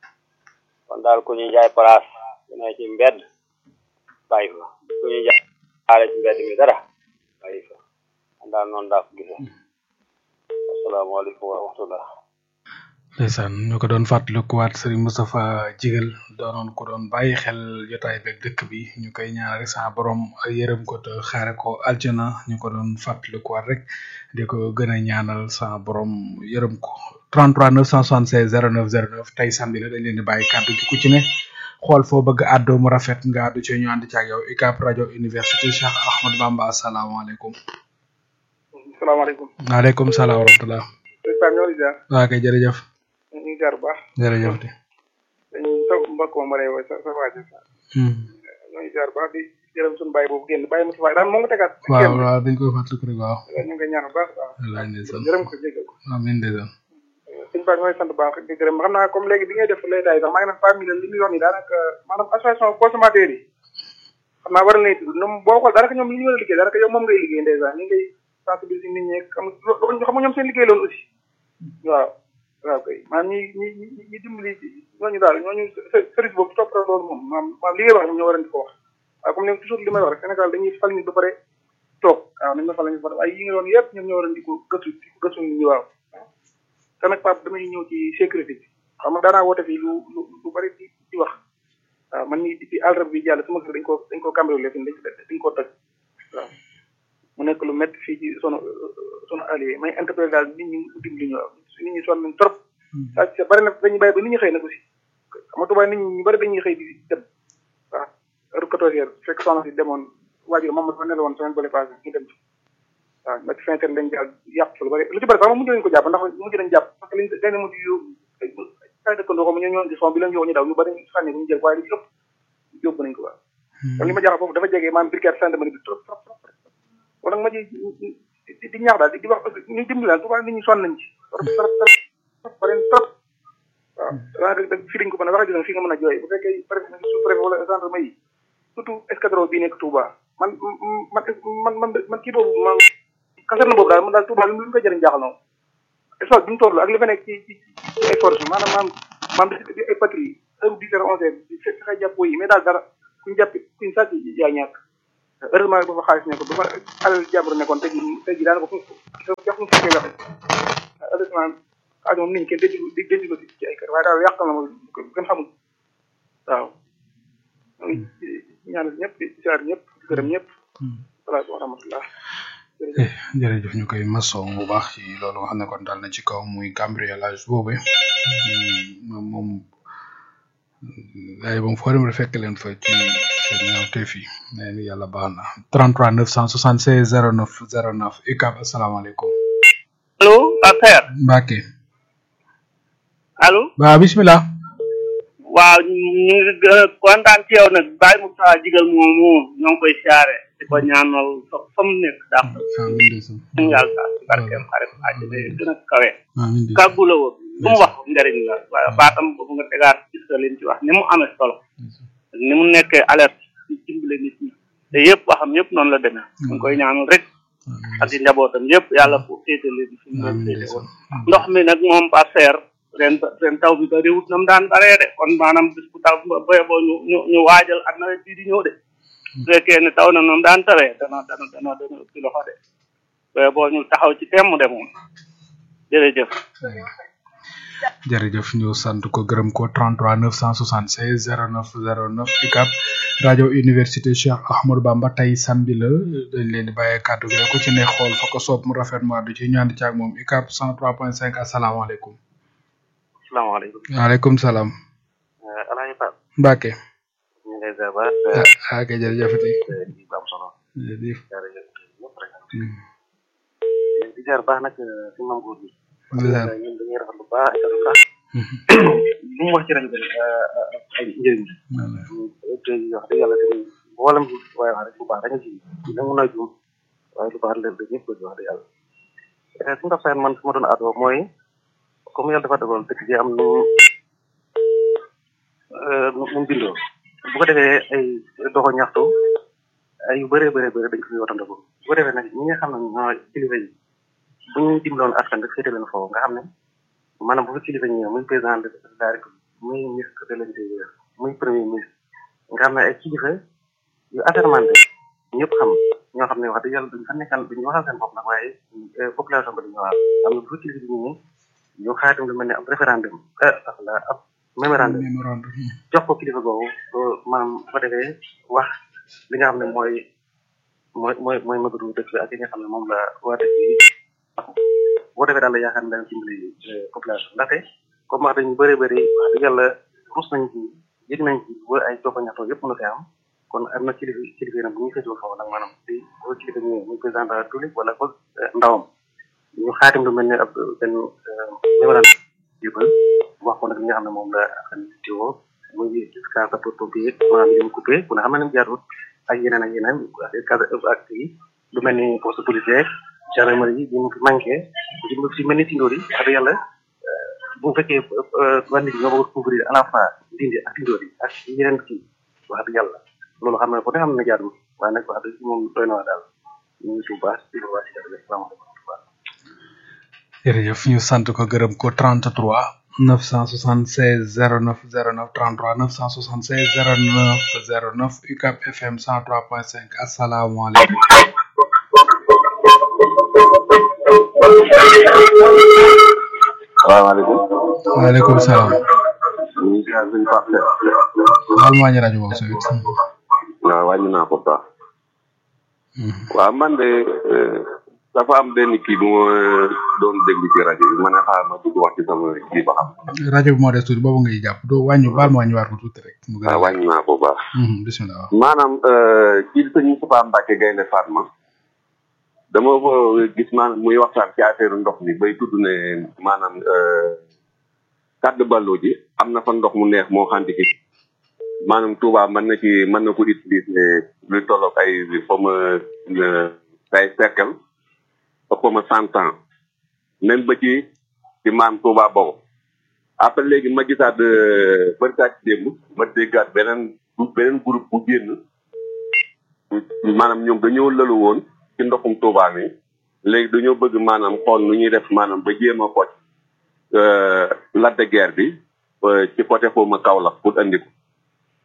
kon daal ku ñuy jaay place bu ne ci mbedd bàyyi ko ku ñuy jaay xaale ci mbedd mi dara bàyyi fa man daal noonu daa ko gisee asalaamaaleykum wa rahmatullah
ndeysaan ñu ko doon fàttalikuwaat Serigne Moustapha Jigal doonoon ko doon bàyyi xel jotaay beeg dëkk bi ñu koy ñaan rek sa borom yërëm ko te xaare ko aljana ñu ko doon fàttalikuwaat rek di ko gën a ñaanal sa borom yërëm ko 33 976 09 09 tey samedi la dañ leen di bàyyi kàddu gi ku ci ne xool foo bëgg àddoo mu rafet nga àddu ci ñu ànd ci ak yow UCAB rajo université Cheikh Ahmadou Bamba asalaamaaleykum.
salaamaaleykum.
waaleykum salaam wa rahmatulah.
sëñ Pape ñoo ngi ziar.
waa kay jërëjëf.
ñu ngi ziar bu baax.
jërëjëf de.
dañu sa mbokk ma ma lay woy sa sa waa ji sa. ñoo ngi ziar bu baax di jërëm suñu bàyyi boobu génn bàyyi Moussa daal moo nga tegaat.
waaw waaw dañ koy fàttaliku rek waaw.
ñu ngi koy ñaan bu baax waaw.
wallaay ndeysaan
jërëm ko jégal ko.
amiin ndeysaan.
sëñ Pape ñooy sant bu baax di gërëm xam naa comme léegi bi ngay def lay daay sax maa ngi naan famille li muy wax nii daanaka maanaam association consommateur yi xam naa war nañ tudd ñoom boo xool daanaka ñoom li ñu war a liggéey daanaka yow moom ngay liggéey ndeysaan ñu ngay sensibiliser nit ñi xam xam nga ñoom seen liggéey loolu aussi waaw waaw kay maanaam ñi ñi ñi ñi dimbali ñooñu daal ñooñu service boobu topp loolu moom maanaam maanaam li ngay wax ñoom ñoo war a di ko wax waaye comme ne toujours li may wax rek Sénégal dañuy fal nit ba pare toog waaw nañ ma fal nañ fa waaye yi nga doon yëpp ñoom ñoo war a di ko gëstu di ko gëstu nit ñi waaw te nag Pape damay ñëw ci sécurité bi xam nga daanaa woote fii lu lu lu bari di di wax waaw man mii depuis àllarba bi jàll sama kër dañ ko dañ ko cambriolé fi dañ dañ ko toj waaw mu nekk lu métti fii ci sunu sunu allié may interpellé daal nit ñi dimbali ñu waaw nit ñi sonn nañ trop saa ci bari nag dañuy bàyyi ba nit ñi xëy nag aussi xam nga tubaab nit ñi ñu bari dañuy xëy di dem waaw heure quatorze heures fekk soxna si demoon waajur moom dafa nelawoon semaine bële passé ñu dem ci waaw ba ci fin terme lañ jàpp yàpp lu bari lu ci bari sax moom mujj nañ ko jàpp ndax mujj nañ jàpp parce que liñ dañ ne mujj yu ay dëkkandoo ko ñu ñoon ci son bi lañ yow ñu daw ñu bari sànni bu ñu jël waaye lu ci ëpp yóbbu nañ ko waaw kon li ma jaaxal foofu dafa jege maanaam brigade gendarmerie bi trop trop trop kon nag ma ji di ñaax daal di wax ñu dimbali daal tubaab nit ñi sonn nañ ci trop trop trop bari trop waaw daanaka fii dañ ko mën a wax gis fii nga mën a jooy bu fekkee préfet sous préfet wala gendarmerie yi surtout escadron bii nekk Touba man man man man man kii boobu man kasar na boobu daal man daal Touba li mu ko jëriñ jaaxal noonu espace bi mu toll ak li fa nekk ci ci ci ay force maanaam maanaam maanaam ay patrouille heure dix heures onze heures fexe jàppoo yi mais daal dara kuñ jàpp kuñ sàcc yaa ñàkk heureusement ba fa xaalis nekk ba fa alal jàmbur nekkoon tey jii tey jii daanaka fu jox mu fekkee waxe heureusement xaalis moom nit ñi kenn denc ko denc ko ci ay kër waaye daal yàqal na ma gën xamul waaw ñaanal ñëpp di siyaar ñëpp di gërëm ñëpp salaatu wa rahmatullah
jërëjëf ñu koy masow bu baax ci loolu nga xam ne kon dal na ci kaw muy cambriolage boobu moom moom ay moom foo dem rek fekk leen fa ci seen ñaawteef yi nee ni yàlla baax na 33 976 09 09 UCAB asalaamaaleykum
allo Akhtar
Mbacke
allo
waaw bismillah
waaw ñu ngi gën a kontaan ci yow nag Baye Moussa Jigal moomu ñoo ngi koy siyaare di ko ñaanal fa fa mu nekk dàq ñu yàlla sax ci barkeem xarit àjjana yi gën a kawe kàggu la woon lu mu wax njëriñ la waaye baatam boobu nga tegaat gis nga leen ci wax ni mu amee solo ni mu nekkee alerte ci dimbale nit ñi te yëpp waxam yëpp noonu la demee ñu ngi koy ñaanal rek ak i njabootam yëpp yàlla fu féete leen fi mu leen féete woon ndox mi nag moom par seer ren ren taw bi bariwut na mu daan baree de kon maanaam bis bu taw boye boo ñu ñu ñu waajal ak nawet bii di ñëw de su fekkee ne taw na noonu daan tawee dana dana dana dana ëppi loxo de boye boo ñu taxaw ci temm de moom jërëjëf
jërëjëf ñu sant ko gërëm ko 33 976 09 09 UCAB rajo université Cheikh Ahmadou Bamba tey samedi la dañ leen di bàyyee kàddu gi rek ku ci ne xool fa ko soob mu rafet mu àddu ci ñu ànd ci ak moom UCAB 103.5 asalaamaaleykum.
salaamaaleykum.
waaleykum salaam.
Alaaji Pape.
Mbacke.
ñu ngi lay ziar.
ah kay jërëjëfati.
di am solo.
jërëjëf.
di ziar baax nag si mam góor bi.
ziar
ñun dañuy rafetlu baax ak lu baax. li mu wax ci rajo bi ay njëriñ la. te wax dëgg yàlla dañuy mboolem waaye wax rek lu baax dañu ci nangu naa juum waaye lu baax la ñëpp ko wax dëgg yàlla. su nga fayal man su ma doon aadoo mooy comme yàlla dafa dogal dëkk bi am nu nu mu bindoo bu ko defee ay doxo ñaxtu ay yu bëree bëree bëri dañ ko fi watandako bu ko defee nag ñi nga xam ne ñoo kilifa yi bu ñu dimbaloon askan rek féete leen foofu nga xam ne maanaam bu fi kilifa ñëwee muy président de la république muy ministre de l'intérieur muy premier ministre nga xam ne ay kilifa yu assermenté ñëpp xam ñoo xam ne wax dëgg yàlla duñ fa nekkal duñu waxal seen bopp nag waaye population ba dañu waxal xam ne bu fi kilifa bi ñëwee ñu xaatim lu mel ne ab référendum ah la ab mémorandum jox ko kilifa googu maanaam bu ko defee wax li nga xam ne mooy mooy mooy mooy mëbatu dëkk bi ak li nga xam ne moom la waa dëkk bi bu ko defee daal la yaakaar ne dana dimbali population ndaxte comme wax dañu bëri bëri wax dëgg yàlla rus nañ ci yëg nañ ci ba ay jokko ñaxtoo yëpp mënu fi am kon am na kilifa kilifa yi nag bu ñuy féetewul foofu nag maanaam di bu kilifa ñëwee muy président de la république wala ko ndawam ñu xaatim lu mel ne ab benn mémorandum yëppal wax ko nag li nga xam ne moom la xam tiwo muy cas sapeur pompier maanaam yi mu coupé ku ne xam ne ni mu jaarut ak yeneen ak yeneen cas ak yi lu mel ni poste policier gendarmerie yi ñu fi manqué lu si mel ni tindoor yi wax yàlla bu fekkee wàllu bi ñoo bëgg couvrir à la fois dindi ak tindoor yi ak yeneen kii wax dëgg yàlla loolu xam ne ko ne xam ne jaarut waaye nag wax dëgg moom doy na waa daal ñu ngi si bu baax di ko waa si jërëjëf salaamaaleykum
jërëjëf ñu sant ko gërëm ko 33 976 09 09 33 976 09 09 UCAB FM 103.5 asalaamaaleykum.
salaamaaleykum.
waaleykum salaam.
ñu ngi ziar suñu Pape
baal maa ñu rajo boobu sa wet.
waaw wàññi naa ko baax. waaw man de dafa am benn kii bu ma doon déglu ci rajo bi ma ne xaaral ma dugg wax ci sama kii ba xam.
rajo bi moo des tuuti boobu ngay jàpp doo wàññi baal ma wàññiwaat ko tuuti rek. mu gën a
waaw wàññi naa ko baax.
bisimilah.
maanaam kii sëñ Moustapha Mbacke Gaynde Fatma dama ko gis maanaam muy waxtaan ci affaire ndox mi bay tudd ne maanaam kàddu ballo ji am na fa ndox mu neex moo xanti ki maanaam Touba mën na ci mën na ko utiliser luy tolloog ay comme ay cercle ëpp ma cent ans même ba ci ci maam Touba boobu après léegi ma gisaat bërkaat démb ma déggaat beneen beneen groupe bu génn maanaam ñoom dañoo lëlu woon ci ndoxum Touba mi léegi dañoo bëgg maanaam xool nu ñuy def maanaam ba jéem a kocc lac de guerre bi ci côté foofu ma Kaolack pour andi ko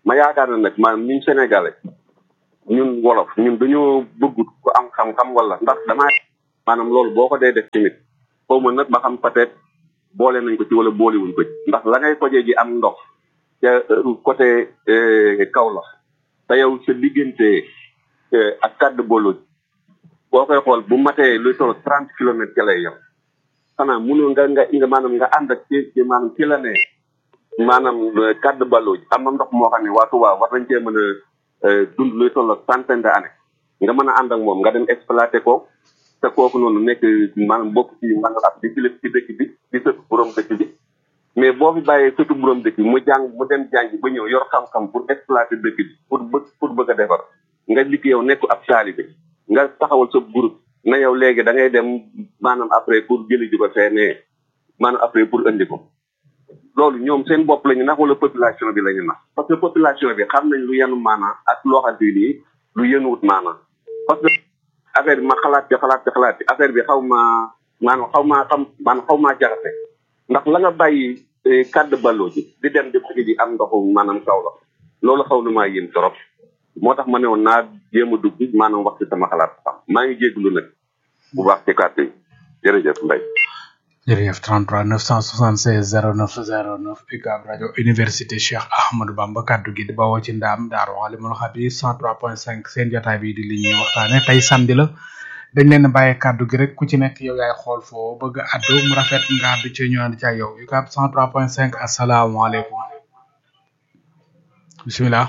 ma yaakaar na nag maanaam ñun sénégalais ñun wolof ñun dañoo bëggut ku am xam-xam wala ndax damaa maanaam loolu boo ko dee def tamit xaw ma nag ba xam peut-être boole nañ ko ci wala boolewuñ ko ci ndax la ngay tojee ji am ndox ca côté Kaolack te yow sa diggante ak kàddu booloo boo koy xool bu matee luy toll trente kilomètres ca lay yem xanaa mënoo nga nga nga maanaam nga ànd ak ci ci maanaam ci la ne maanaam kàddu balloo ji am na ndox moo xam ne waa Touba war nañ cee mën a dund luy toll centaine d'années nga mën a ànd ak moom nga dem exploité ko te kooku noonu nekk maanaam bokk ci maanaam ab di kilif ci dëkk bi di sëtu borom dëkk bi mais boo fi bàyyee sëtu borom dëkk bi mu jàng mu dem jàngi ba ñëw yor xam-xam pour exploiter dëkk bi pour bëgg pour bëgg a defar nga liggéey yow nekk ab taalibe nga taxawal sa groupe na yow léegi da ngay dem maanaam après pour jëli ji ko fee maanaam après pour indi ko loolu ñoom seen bopp la ñu nax wala population bi la ñu nax parce que population bi xam nañ lu yenu maanaa ak loo xam ne nii lu yenuwut maanaa parce que affaire bi ma xalaat ci xalaat ci xalaat ci affaire bi xaw ma maanaam xaw maa xam maanaam xaw maa jaxase ndax la nga bàyyi kàdd balloo ji di dem di bëgg ji am ndoxu maanaam kaw la loolu xaw na maa yéen trop moo tax ma ne woon naa jéem a dugg maanaam wax ci sama xalaat xam maa ngi jégalu nag bu baax ci kàddu yi jërëjëf Mbaye.
jërëjëf 33 976 09 09 UCAB rajo université Cheikh Ahmadou Bamba kaddu gi di bawoo ci ndaam daaru alimul xabir 103.5 seen jotaay bi di li ñuy waxtaane tey samedi la dañ leen bàyyi kaddu gi rek ku ci nekk yow yaay xool foo bëgg a addu mu rafet nga addu ci ñu ànd ci ak yow UCAB 103.5 asalaamaaleykum bisimilah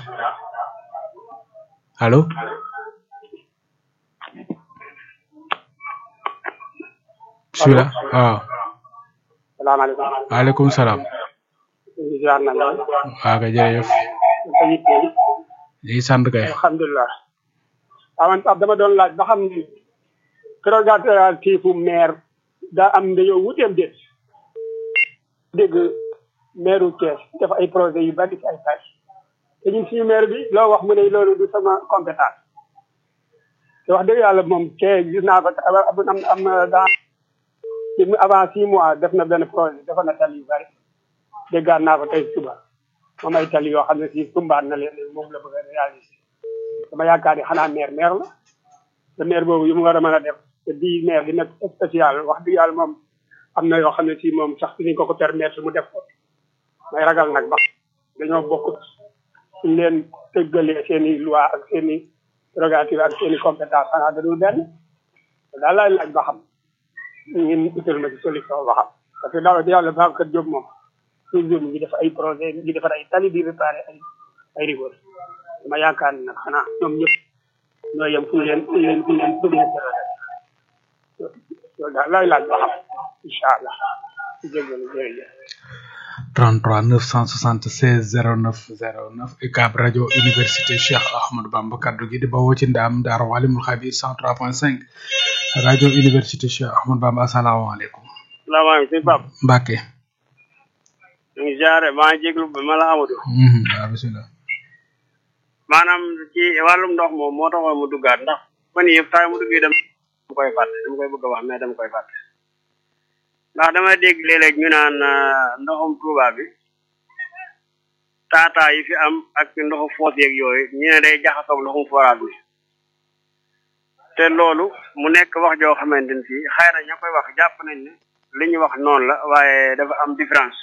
allo bisimilah waaw
salaamaaleykum.
waaleykum salaam.
ñu ziar na la.
waaw kay jërëjëf. ñu sant kay.
alhamdulilah. waaw man Pape dama doon laaj ba xam ni prérogative maire daa am dañoo wuteem déet. dégg maire Thiès def ay projet yu bari ci ay tâches. te ñun suñu maire bi loo wax mu ne loolu du sama compétence. te wax dëgg yàlla moom Thiès gis naa ko am am daa. ci avant six mois def na benn projet dafa na tali yu bari déggaat naa ko tey suba moom ay tali yoo xam ne si tumbaat na leen moom la bëgg a réaliser dama yaakaar ni xanaa maire maire la te maire boobu yu mu war a mën a def te bii maire di nekk spécial wax dëgg yàlla moom am na yoo xam ne si moom sax suñu ko ko permettre mu def ko may ragal nag ba dañoo bokk suñ leen tëggalee seen i loi ak seen i prérogative ak seen i compétence xanaa dadul benn daal laay laaj ba xam ngeen utal ma ci solution ba xam parce que daaw yàlla Babacar Diop moom toujours mu ngi def ay projet mu ngi defar ay tali di réparé ay ay rigor dama yaakaar ne nag xanaa ñoom ñëpp ñoo yem fu ñu leen fu ñu leen fu ñu leen fu ñu leen loolu daal laay laaj ba xam incha allah jégalu jërëjëf
33 976 09 09 UCAB rajo université Cheikh Ahmadou Bamba kaddu gi di bawoo ci ndaam Daaru Alimul Xabir 103.5 rajo université Cheikh Ahmadou Bamba asalaamaaleykum.
salaamaaleykum sëñ Pape.
Mbacke.
ñu ngi ziare maa ngi jéglu ba ma la Amadou.
waaw bisimilah.
maanaam ci wàllum ndox moom moo taxoon mu duggaat ndax fan yii yëpp saa mu duggee dem dama koy fàtte dama koy bëgg a wax mais dama koy fàtte. ndax dama dégg léeg-léeg ñu naan ndoxum Touba bi taataa yi fi am ak ndoxu foos yeeg yooyu ñu ne day jaxasoog ndoxum forage bi te loolu mu nekk wax joo xamante ni fii xëy na ña koy wax jàpp nañ ne li ñu wax noonu la waaye dafa am différence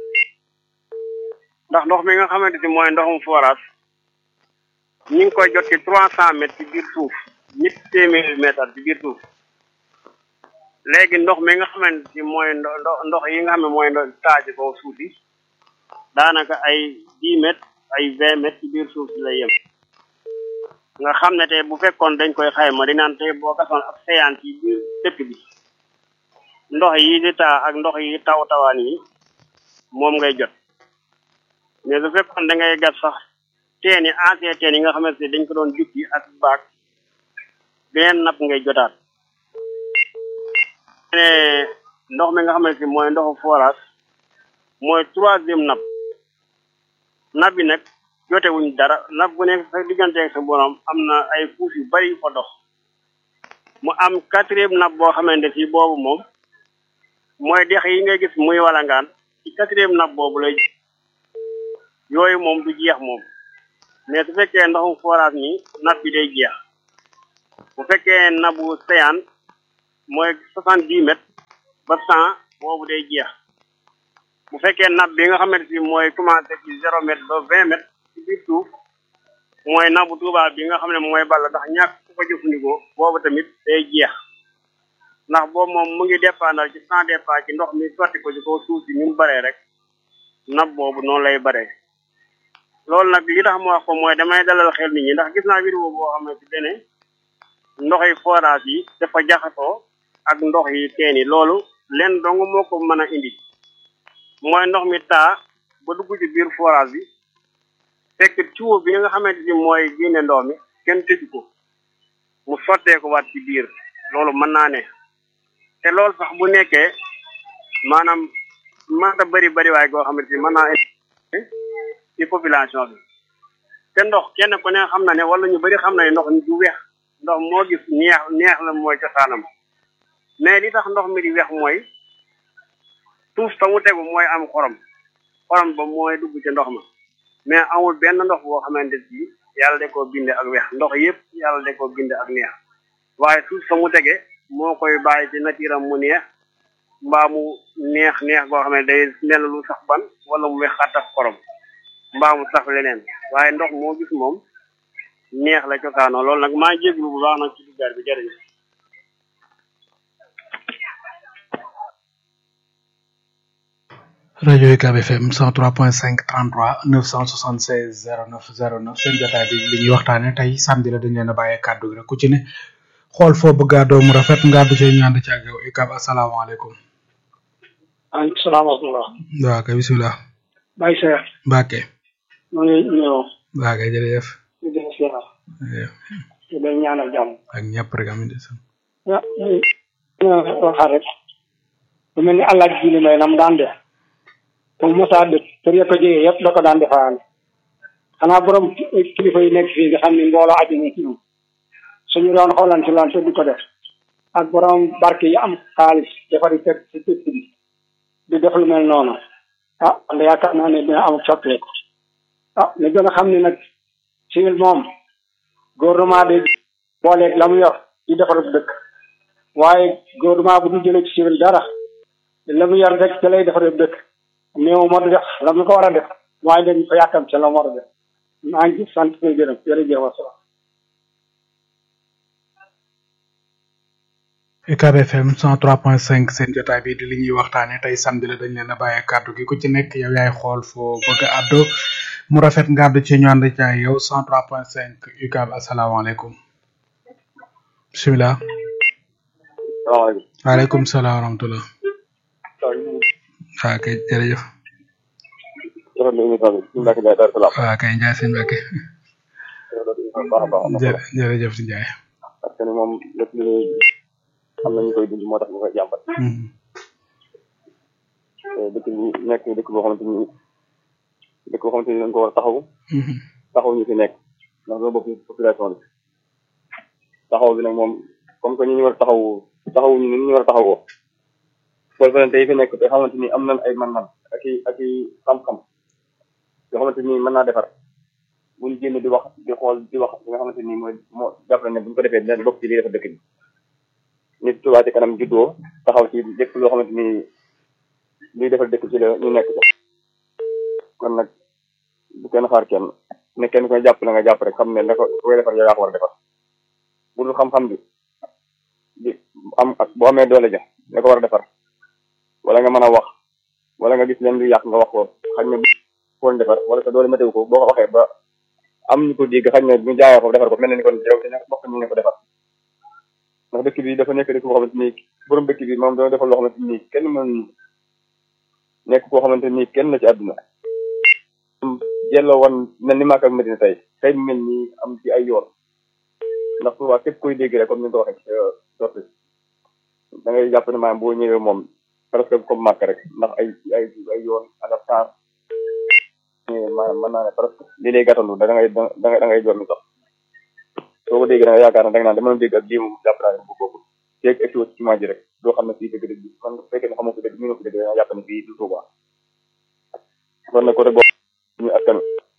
ndax ndox mi nga xamante ni mooy ndoxum forage ñu ngi koy jot ci trois cent mètres ci biir suuf ñetti téeméeri mètres ci biir suuf léegi ndox mi nga xamante ni mooy ndo ndox yi nga xam ne mooy ndox taaji ko suuf yi daanaka ay dix mètres ay vingt mètres ci biir suuf si lay yem nga xam ne tey bu fekkoon dañ koy xayma di naan tey boo gasoon ab séance yi biir dëkk bi ndox yi di taa ak ndox yi taw tawaan yi moom ngay jot mais su fekkoon da ngay gas sax teen yi ancien teen yi nga xamante ne dañ ko doon jukki ak baag beneen napp ngay jotaat ne ndox mi nga xamante ni mooy ndoxu forage mooy troisième napp napp bi nag jote wuñ dara napp bu nekk sa diggante ak sa borom am na ay fuuf yu bari yu fa dox mu am quatrième napp boo xamante si boobu moom mooy dex yi ngay gis muy walangaan ci quatrième napp boobu lay yooyu moom du jeex moom mais su fekkee ndoxum forage mi nab bi day jeex bu fekkee nabu séyaan mooy soixante dix mètres ba cent boobu day jeex bu fekkee nab bi nga xamante ni mooy commencé ci zéro mètre ba vingt mètres ci biir suuf mooy nabu tuuba bi nga xam ne mooy ball ndax ñàkk ku ko jëfandikoo boobu tamit day jeex ndax boobu moom mu ngi dépendre ci sans départ ci ndox mi sotti ko ci kaw suuf si ni mu baree rek nab boobu noonu lay baree loolu nag li tax mu wax ko mooy damay dalal xel nit ñi ndax gis naa vidéo boo xam ne ci dene ndox yi forage yi dafa jaxasoo ak ndox yi teen yi loolu leen dong moo ko mën a indi mooy ndox mi taa ba dugg ci biir forage bi fekk tuyau bi nga xamante ni mooy génne ndox mi kenn tëju ko mu sottee ko waat ci biir loolu mën naa ne te loolu sax bu nekkee maanaam mënta bëri bëri waay goo xamante ni mën naa ci population bi te ndox kenn ku ne xam na ne wala ñu bëri xam na ne ndox du weex ndox moo gis neex neex la mooy cosaanam mais li tax ndox mi di weex mooy suuf sa mu tegu mooy am xorom xorom ba mooy dugg ci ndox ma mais amul benn ndox boo xamante ni yàlla de koo binde ak weex ndox yëpp yàlla de koo binde ak neex waaye suuf sa mu tege moo koy bàyyi ci natiiram mu neex mbaa mu neex neex goo xam ne day mel lu sax ban wala mu weex xattaf xorom mbaa mu sax leneen waaye ndox moo gis moom neex la cosaanoo loolu nag maa jéglu bu baax nag ci duggaar bi jërëjëf
rajo UCAB FM 103.5 33 976 09 09 seen jotaay bi li ñuy waxtaane tey samedi la dañ leen a bàyyee kàddu gi rek ku ci ne xool foo bëgg a doomu rafet nga àddu ci ñaan ci ak yow UCAB asalaamaaleykum.
maaleykum salaam wa rahmatulah.
waaw kay bisimilah.
Baye Seck.
Mbacke.
maa ngi nuyoo.
waaw kay jërëjëf.
di def siyaar. di leen ñaanal jàmm.
ak ñëpp rek amin de sam.
ah waxaat rek. lu mel ni allah ji li may nam daan def. comme Moussa dëkk kër ya ko jege yëpp da ko daan defaale. xanaa borom kilifa yi nekk fii nga xam ni mbooloo aju na ci ñoom. suñu doon xoolante loon te di ko def. ak borom barke yi am xaalis defari kër ci dëkk bi. di def lu mel noonu. ah wala yaakaar naa ne dina am soppeeku. ah ñu gën a xam ne nag civil moom gouvernement de booleeg la mu yor di defar dëkk waaye gouvernement bu du jëlee ci civil dara la mu yor rek ca lay defar dëkk néew moo di def la mu ko war a def waaye dañ ko yàkkam ca la mu war a def maa ngi sant koy gërëm jërëjëf wasalaam
UCAB FM 103.5 seen jotaay bi di li ñuy waxtaane tey samedi la dañ leen a bàyyee kàddu gi ku ci nekk yow yaay xool foo bëgg a àddu mu rafet nga àddu ci ñu ànd ci ak yow 103.5 UCAB asalaamaaleykum bisimilah.
salaamaaleykum.
waaleykum salaam wa rahmatulah. waaw kay jërëjëf. waaw kay Ndiaye sëñ Mbacke. jë jërëjëf si Ndiaye.
parce que moom lépp lu ñuy am na ñu koy dund moo tax ñu koy jàmbat. dëkk bi nekk dëkk boo xamante ni dëkk boo xamante ni dañ ko war a taxaw. taxaw ñu fi nekk ndax doo bokk population bi. taxaw bi nag moom comme que ñu ñu war a taxaw taxaw ñu ni ñu war a taxawoo. solvente yi fi nekk te xamante ni am nañ ay man-man ak i ak i xam-xam yoo xamante ni mën naa defar buñ génn di wax di xool di wax li nga xamante ni mooy moo jàppale ne buñ ko defee dina bokk ci lii defar dëkk bi nit Touba ci kanam juddoo taxaw ci lépp loo xamante ni luy defar dëkk ci la ñu nekk ko kon nag bu kenn xaar kenn ne kenn koy jàpp la nga jàpp rek xam ne da ko koy defar yow yaa ko war a defar bu dul xam-xam bi di am ak boo amee doole ja da ko war a defar wala nga mën a wax wala nga gis leen lu yàq nga wax ko xañ ne foon defar wala sa doole météo ko boo ko waxee ba am ñu ko dégg xañ ne ñu jaayee ko defar ko mel na ni kon yow te bokk ñu ne ko defar ndax dëkk bi dafa nekk dëkk boo xamante ni borom dëkk bi moom dana defal loo xamante ni kenn mën nekk koo xamante ni kenn la ci àdduna jelloo woon mel ni Makka ak Medina tey tey mu mel ni am ci ay yoon ndax souvent képp koy dégg rek comme ni nga ko waxee sorti da ngay jàpp ne maanaam boo ñëwee moom presque comme màkk rek ndax ay ay ay yoon adaptation maanaam mën naa ne presque li lay gàttandu da ngay da ngay da ngay jot mi sax soo ko dégg da nga yaakaar ne da nga naan dama dégg ak lii moom jàpp naa ne bu boobu feeg egsi ci jumaa ji rek doo xam ne fii dëgg dëgg kon bu fekkee ne xamoo ko dëgg ñu ko dëgg da nga jàpp ne fii du Tuuba kon nag côté boobu ñu askan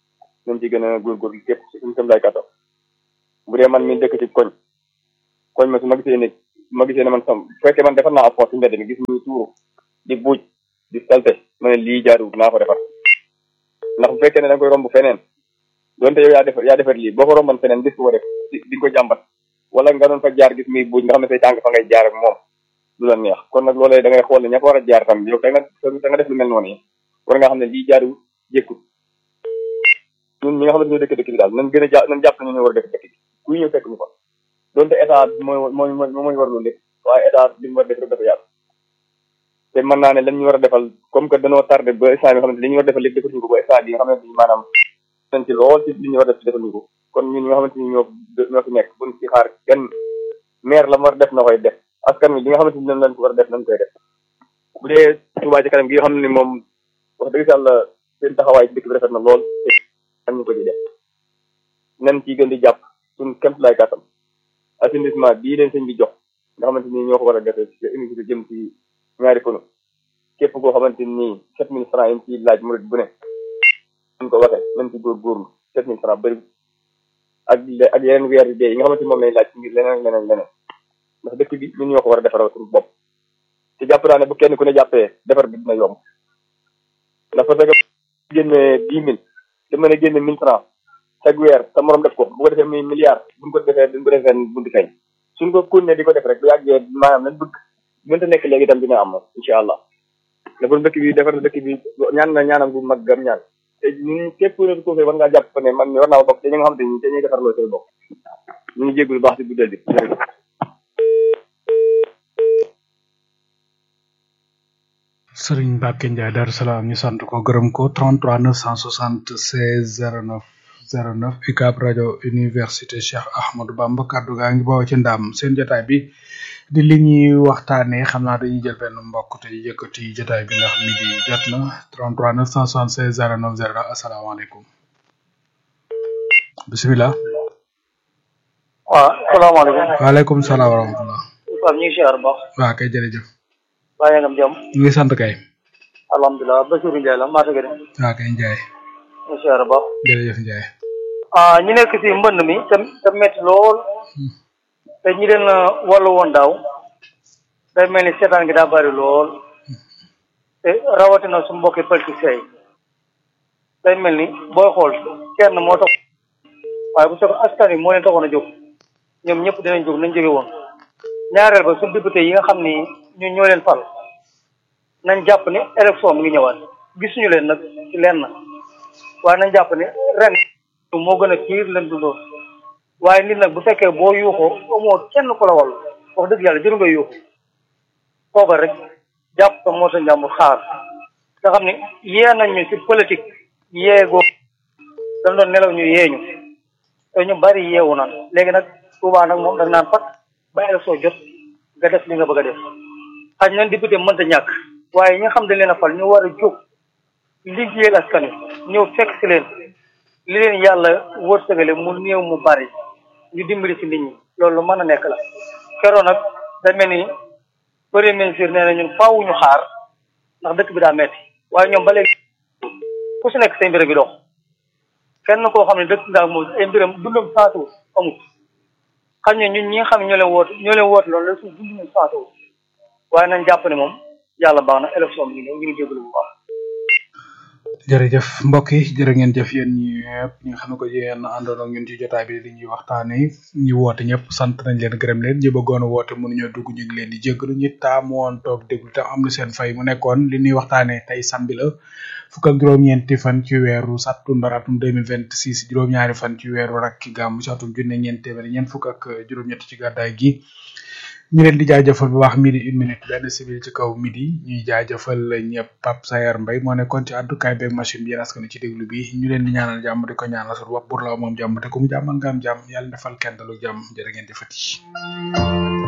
nañ ci gën a góorgóorlu képp ci suñu tam lay kàttan bu dee man mi dëkk ci koñ koñ ma su ma gisee ne ma gisee ne man sam bu fekkee man defar naa ab poos ci mbedd mi gis muy tuuru di buuj di salte ma ne lii jaaduwut naa ko defar ndax bu fekkee ne da nga koy romb feneen donte yow yaa defar yaa defar lii boo ko romban feneen gis ko def di di ko jàmbat wala nga doon fa jaar gis muy buuj nga xam ne say tànk fa ngay jaar ak moom du la neex kon nag loolee da ngay xool ne ña fa war a jaar tam yow da nga da nga def lu mel noonu yi war nga xam ne lii jaaduwut jékkut ñun ñi nga xam ne ñoo dëkk dëkk bi daal nañ gën a jàpp nañ jàpp ne ñoo war a dëkk dëkk bi kuy ñëw fekk ñu fa donte état mooy mooy mooy war loolu lépp waaye état li mu war a def rek dafa yàlla te mën naa ne lañ ñu war a defal comme que dañoo tardé ba instant bi nga xamante li ñu war a defal lépp defaluñu ko ba instant bi nga xamante ni maanaam nañ ci lool ci li ñu war a def defaluñu ko kon ñun ñi nga xamante ni ñoo ñoo fi nekk buñ ci xaar kenn maire la mu war a def na koy def askan wi li nga xamante ni ñoom lañ ko war a def nañ koy def bu dee Touba ci kanam gi nga xam ne moom wax dëgg yàlla seen taxawaay ci dëkk bi rafet na lool am ñu ko ci def nañ ciy gën di jàpp suñ kémt lay kàttam assainissement bii leen sëñ bi jox nga xamante ni ñoo ko war a defee ci unité jëm ci ñaari kono képp koo xamante ni sept mille francs yi ci laaj murid bu ne ñu ko waxee nañ ci góorgóorlu sept mille francs bëri ak ak yeneen weer yu dee yi nga xamante ni moom lañ laaj ci ngir leneen leneen leneen ndax dëkk bi ñun ñoo ko war a defaral suñu bopp te jàpp naa ne bu kenn ku ne jàppee defar bi dina yomb ndax parce que génne dix mille te mën a génne mille francs chaque weer sa morom def ko bu ko defee muy milliard buñ ko defee duñ ko defee bunti feeñ suñ ko kunne di ko def rek bu yàggee maanaam nañ bëgg mënta nekk léegi itam dina am moom incha allah defar dëkk bi defar dëkk bi ñaan na ñaanam bu mag gam ñaan te ñun képp ne ko fee war ngaa jàpp ne man mi war naa bokk te ñi nga xamante ni te ñuy defar loo say bokk ñu ngi jéggul baax si guddal bi jërëjëf
Sëriñ Mbacke Ndiaye Darou Salaam ñu sant ko gërëm ko 33 976 09 09 UCAB rajo université Cheikh Ahmadou Bamba kaddu gaa ngi bawoo ci ndam seen jotaay bi di li ñuy waxtaanee xam naa dañuy jël benn mbokk te yëkkati jotaay bi ndax mi di jot na 33 976 09 09 asalaamaaleykum bisimilah.
waaw salaamaaleykum.
waaleykum salaam wa rahmatulah.
Pape ñu ngi siyaar baax.
waaw kay jërëjëf.
bàyyi ngam jàmm.
ñu ngi sant kay.
alhamdulilah Bassirou Ndiaye la maa tëgg de.
waaw kay Ndiaye.
ñu ngi siyaar baax.
jërëjëf Ndiaye.
ah ñu nekk si mbënd mi te te métti lool. te ñi leen wàllu woon daaw. day mel ni seetaan gi daa bari lool. te rawatina su mbokki politiciens yi. day mel ni booy xool kenn moo tax. waaye bu soobee askan wi moo leen taxoon a jóg. ñoom ñëpp dinañ jóg nañ jóge woon. ñaareel ba su député yi nga xam ni ñu ñoo leen fal nañ jàpp ni élection mi ngi ñëwaat gisuñu leen nag ci leen na waaye nañ jàpp ni ren moo gën a piir leen dundoon waaye nit nag bu fekkee boo yuuxoo amoo kenn ku la wàll wax dëgg yàlla jëru nga yuuxu toogal rek jàpp ko moo sa njàmbur xaar nga xam ni yee nañ ñu ci politique yeegoo dañ doon nelaw ñu yeeñu te ñu bari yeewu naan léegi nag Touba nag moom dañ naan pat ba élection jot nga def li nga bëgg a def xaj na député mënta ñàkk waaye ñi nga xam dañ leen a fal ñu war a jóg liggéeyal askan wi ñëw fekk si leen li leen yàlla wërsëgale mu néew mu bari ñu dimbali si nit ñi loolu lu mën a nekk la keroon nag da mel ni premier ministre nee na ñun faaw ñu xaar ndax dëkk bi daa metti waaye ñoom ba léegi ku si nekk say mbir bi dox kenn koo xam ne dëkk nga moom ay mbiram dundam saatu amut xam ne ñun ñi nga xam ne ñoo leen woote ñoo leen woote loolu la suñ dund ñu saatu waaye nañ jàpp ne moom yàlla baax na élection bi ngi ñëw ñu ngi jégalu bu baax
jërëjëf mbokk yi jërë ngeen jëf yéen ñi ñëpp ñi nga xam ne ko yéen àndoon ak ñun ci jotaay bi li ñuy waxtaanee ñu woote ñëpp sant nañ leen gërëm leen ñi bëggoon a woote mënuñoo dugg ñu ngi leen di jégalu ñi taamu woon toog déglu te am na seen fay mu nekkoon li ñuy waxtaanee tey samedi la fukk ak juróom-ñeenti fan ci weeru sattumbar atum 2026 juróom-ñaari fan ci weeru rakki gàmm ci atum junne ñeent téeméer ñeent fukk ak juróom-ñett ci gàddaay gi ñu leen di jaajëfal bu baax midi une minute benn civil ci kaw midi ñuy jaajëfal ñëpp Pape Sayar Mbaye moo nekkoon ci àddukaay beeg machine bi yéen askan ci déglu bi ñu leen di ñaanal jàmm di ko ñaanal suñu bopp pour la moom jàmm te ku mu jàmmal nga am jàmm yàlla defal kenn dalu jàmm jërë ngeen jëfati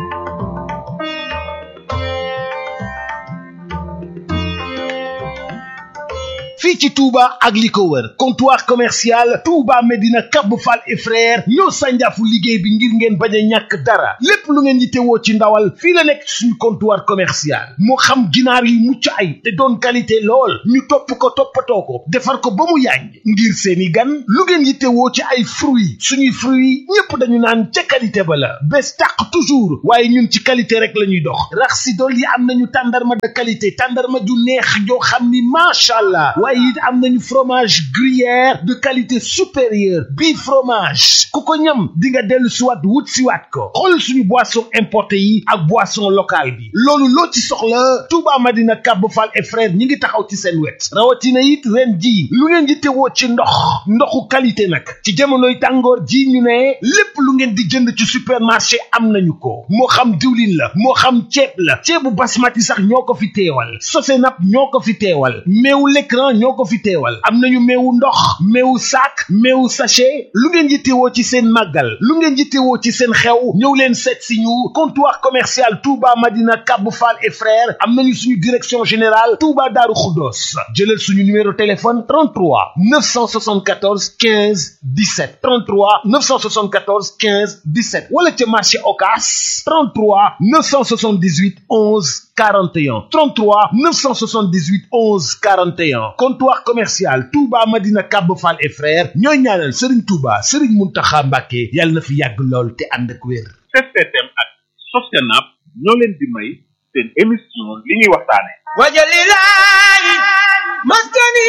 fii ci Touba ak li ko wër comptoir commercial Touba Medina Kab Fall et frère ñoo sànjaafu liggéey bi ngir ngeen bañ a ñàkk dara lépp lu ngeen yittewoo ci ndawal fii la nekk suñu comptoir commercial moo xam ginaar yu mucc ay te doon qualité lool ñu topp ko toppatoo ko defar ko ba mu yàññ ngir seeni gan lu ngeen yittewoo ci ay fruits suñuy fruits ñépp dañu naan ca qualité ba la bés tàq toujours waaye ñun ci qualité rek la ñuy dox rax si dool yi am nañu tàndarma de qualité tàndarma ju neex joo xam ni macha allah waaye it am nañu fromage gruyère de qualité supérieure bii fromage ku ko ñam di nga dellu siwaat wut siwaat ko xool suñu boisson importé yi ak boisson locale bi loolu loo ci soxla Touba Madina Kab Fall et frère ñi ngi taxaw ci seen wet rawatina it ren ji lu ngeen di tewoo ci ndox ndoxu qualité nag ci jamonoy tàngoor ji ñu ne lépp lu ngeen di jënd ci supermarché am nañu ko moo xam diwlin la moo xam ceeb la ceebu basmati sax ñoo ko fi teewal Sosenap ñoo ko fi teewal meewu l'écran ñoo ko fi teewal am nañu meewu ndox meewu sac meewu sachet lu ngeen yittewoo ci seen màggal lu ngeen yittewoo ci seen xew ñëw leen seet si ñu comptoir commercial Touba Madina Kab Fall et frères am nañu suñu direction générale Touba Darou Khoudoss jëlal suñu numéro téléphone 33 974 15 17 33 974 15 17 wala ca marché Ocass 33 978 11 41 33 978 11 41 comptoir commercial Touba Madina Kab Fall et frères ñooy ñaanal Serigne Touba Serigne Mountakha Mbacké yàlla na fi yàgg lool te ànd ak wér.
STM ak Sosenap ñoo leen di may seen émission li ñuy waxtaane
wajalilahi maskani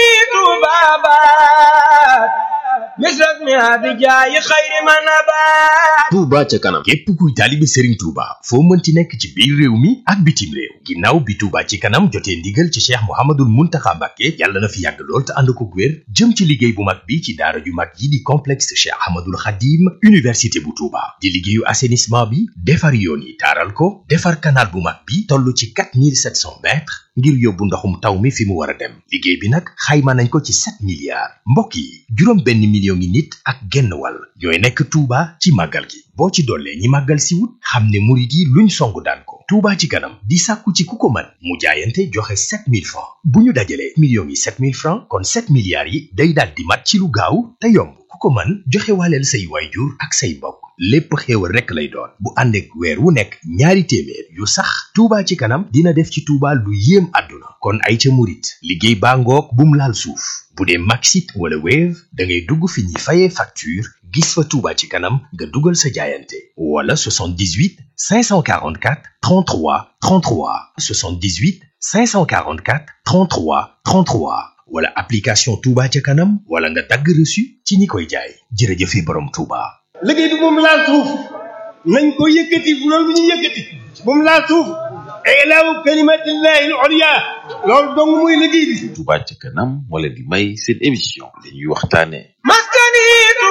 tubabat misras mi abijaayi xayri manabat
Touba ca kanam képp kuy taalibe Serigne Touba foo mënti nekk ci biir réew mi ak bitim réew ginnaaw bi Touba ci kanam jotee ndigal ci Cheikh Mouhamadoul Mountakha Mbacké yàlla na fi yàgg lool te ànd ko wér jëm ci liggéey bu mag bi ci daara ju mag yi di complexe Cheikh Ahmadoul Khadim université bu Touba di liggéeyu assainissement bi defar yoon yi taaral ko defar canal bu mag bi toll ci 4700 mètres ngir yóbbu ndoxum taw mi fi mu war a dem liggéey bi nag xayma nañ ko ci 7 milliards mbokk yi juróom benn million ngi nit ak genn wàll ñooy nekk Touba ci màggal gi boo ci dollee ñi màggal si wut xam ne murit yi luñ song daan ko Touba ci kanam di sàkku ci ku ko mën mu jaayante joxe 7000 francs bu ñu dajalee millions yi 7000 francs kon 7 milliards yi day daal di mat ci lu gaaw te yomb ku ko mën joxe waaleel say waayjur ak say mbokk lépp xéewal rekk lay doon bu ànd ak weer wu nekk ñaari téeméer yu sax Touba ci kanam dina def ci Touba lu yéem àdduna kon ay ca murit liggéey baa ngoog bum laal suuf bu dee Maxit wala Wave da ngay dugg fi ñuy fayee facture gis fa Touba ci kanam nga dugal sa jaayante wala 78 544 33 33 78 544 33 33 wala application Touba ca kanam wala nga dagg reçu ci ñi koy jaay jërëjëfe borom Touba.
liggéey bi moom laal suuf nañ ko yëkkati bu loolu bu ñu yëkkati bu mu laal suuf ilaawu kalimatillahi al-ulya loolu dong muy liggéey bi
Touba ca kanam moo leen di may seen émission li ñuy waxtaane
maskani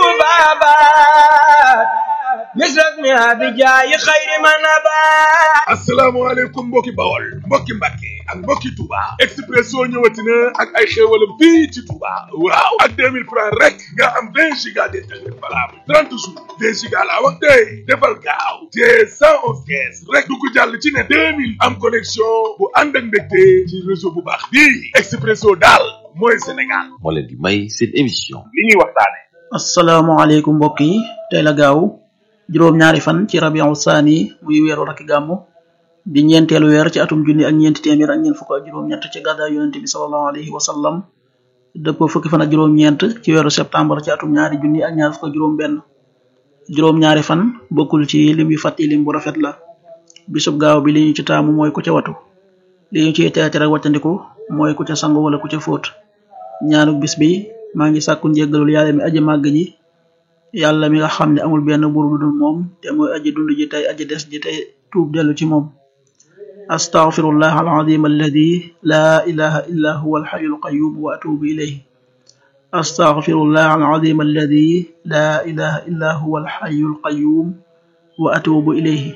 tubabat misras mi abijaayi xayri manabat
asalaamaaleykum mbokki bawol mbokki mbàkke ak mbokki Touba Expresso ñëwati na ak ay xéewalam fii ci Touba waaw ak 2000 francs rek nga am 20 giga d'internet valable 30 jours 20 giga laa wax tey defal gaaw te 111 kees rek du ko jàll ci ne 2000 am connexion bu ànd ak mbégte ci réseau bu baax bii Expresso daal mooy Sénégal
moo leen di may seen émission
li ñuy waxtaane
asalaamaaleykum mbokk yi tey la gaaw juróom-ñaari fan ci rabiu saani muy weeru rakki gàmmu di ñeenteelu weer ci atum junni ak ñeenti téeméer ak ñeent fukk ak juróom-ñett ci gàddaay yonente bi salallahu alayhi wa sallam dëppoo fukki fan ak juróom-ñeent ci weeru septembre ci atum ñaari junni ak ñaar fukk ak juróom-benn juróom-ñaari fan bokkul ci lim yu fàtti lim bu rafet la bisub gaaw bi li ñu ci taamu mooy ku ca watu li ñu ciy teete rek wàccandiku mooy ku ca sangu wala ku ca fóot ñaanu bis bi maa ngi sàkku njéggalul yàlla mi aji màgg ji yàlla mi nga xam ne amul benn buur bu dul moom te mooy aji dund ji tey aji des ji tey tuub dellu ci moom astaghfirullah alazim alladi la ilaha illa huwa alxayu alqayum wa atubu ilayhi astaghfirullah alazim alladi la ilaha illa huwa alxayu alqayum wa atubu ilayhi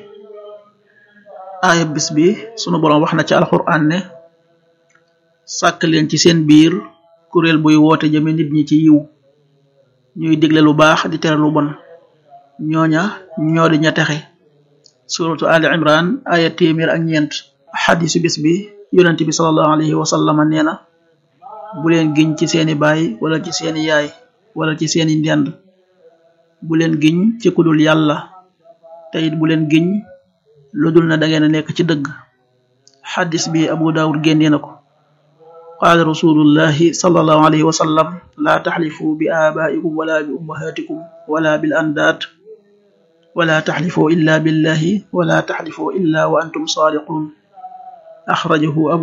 aaya bis bi sunu boroom wax na ci alquran ne sàkk leen ci seen biir kuréel buy woote jëme nit ñi ci yiw ñuy digle lu baax di tere lu bon ñooña ñoo di ña texe suratu ali imran aya téeméer ak ñeent xadisu bis bi yonent bi salallahu alayhi wa sallama nee na bu leen giñ ci seeni baay wala ci seeni yaay wala ci seeni ndend bu leen giñ ci kudul yàlla te it bu leen giñ lu dul na da ngeen a nekk ci dëgg xadis bi abu daawud génnee na ko qaala rasulullahi sallallahu alayhi wa sallam laa taxlifu bi aabaikum wala bi ummahatikum wala bil andaat wala taxlifu illa billahi wala taxlifu illa wa antum saadiqun axrajahu abu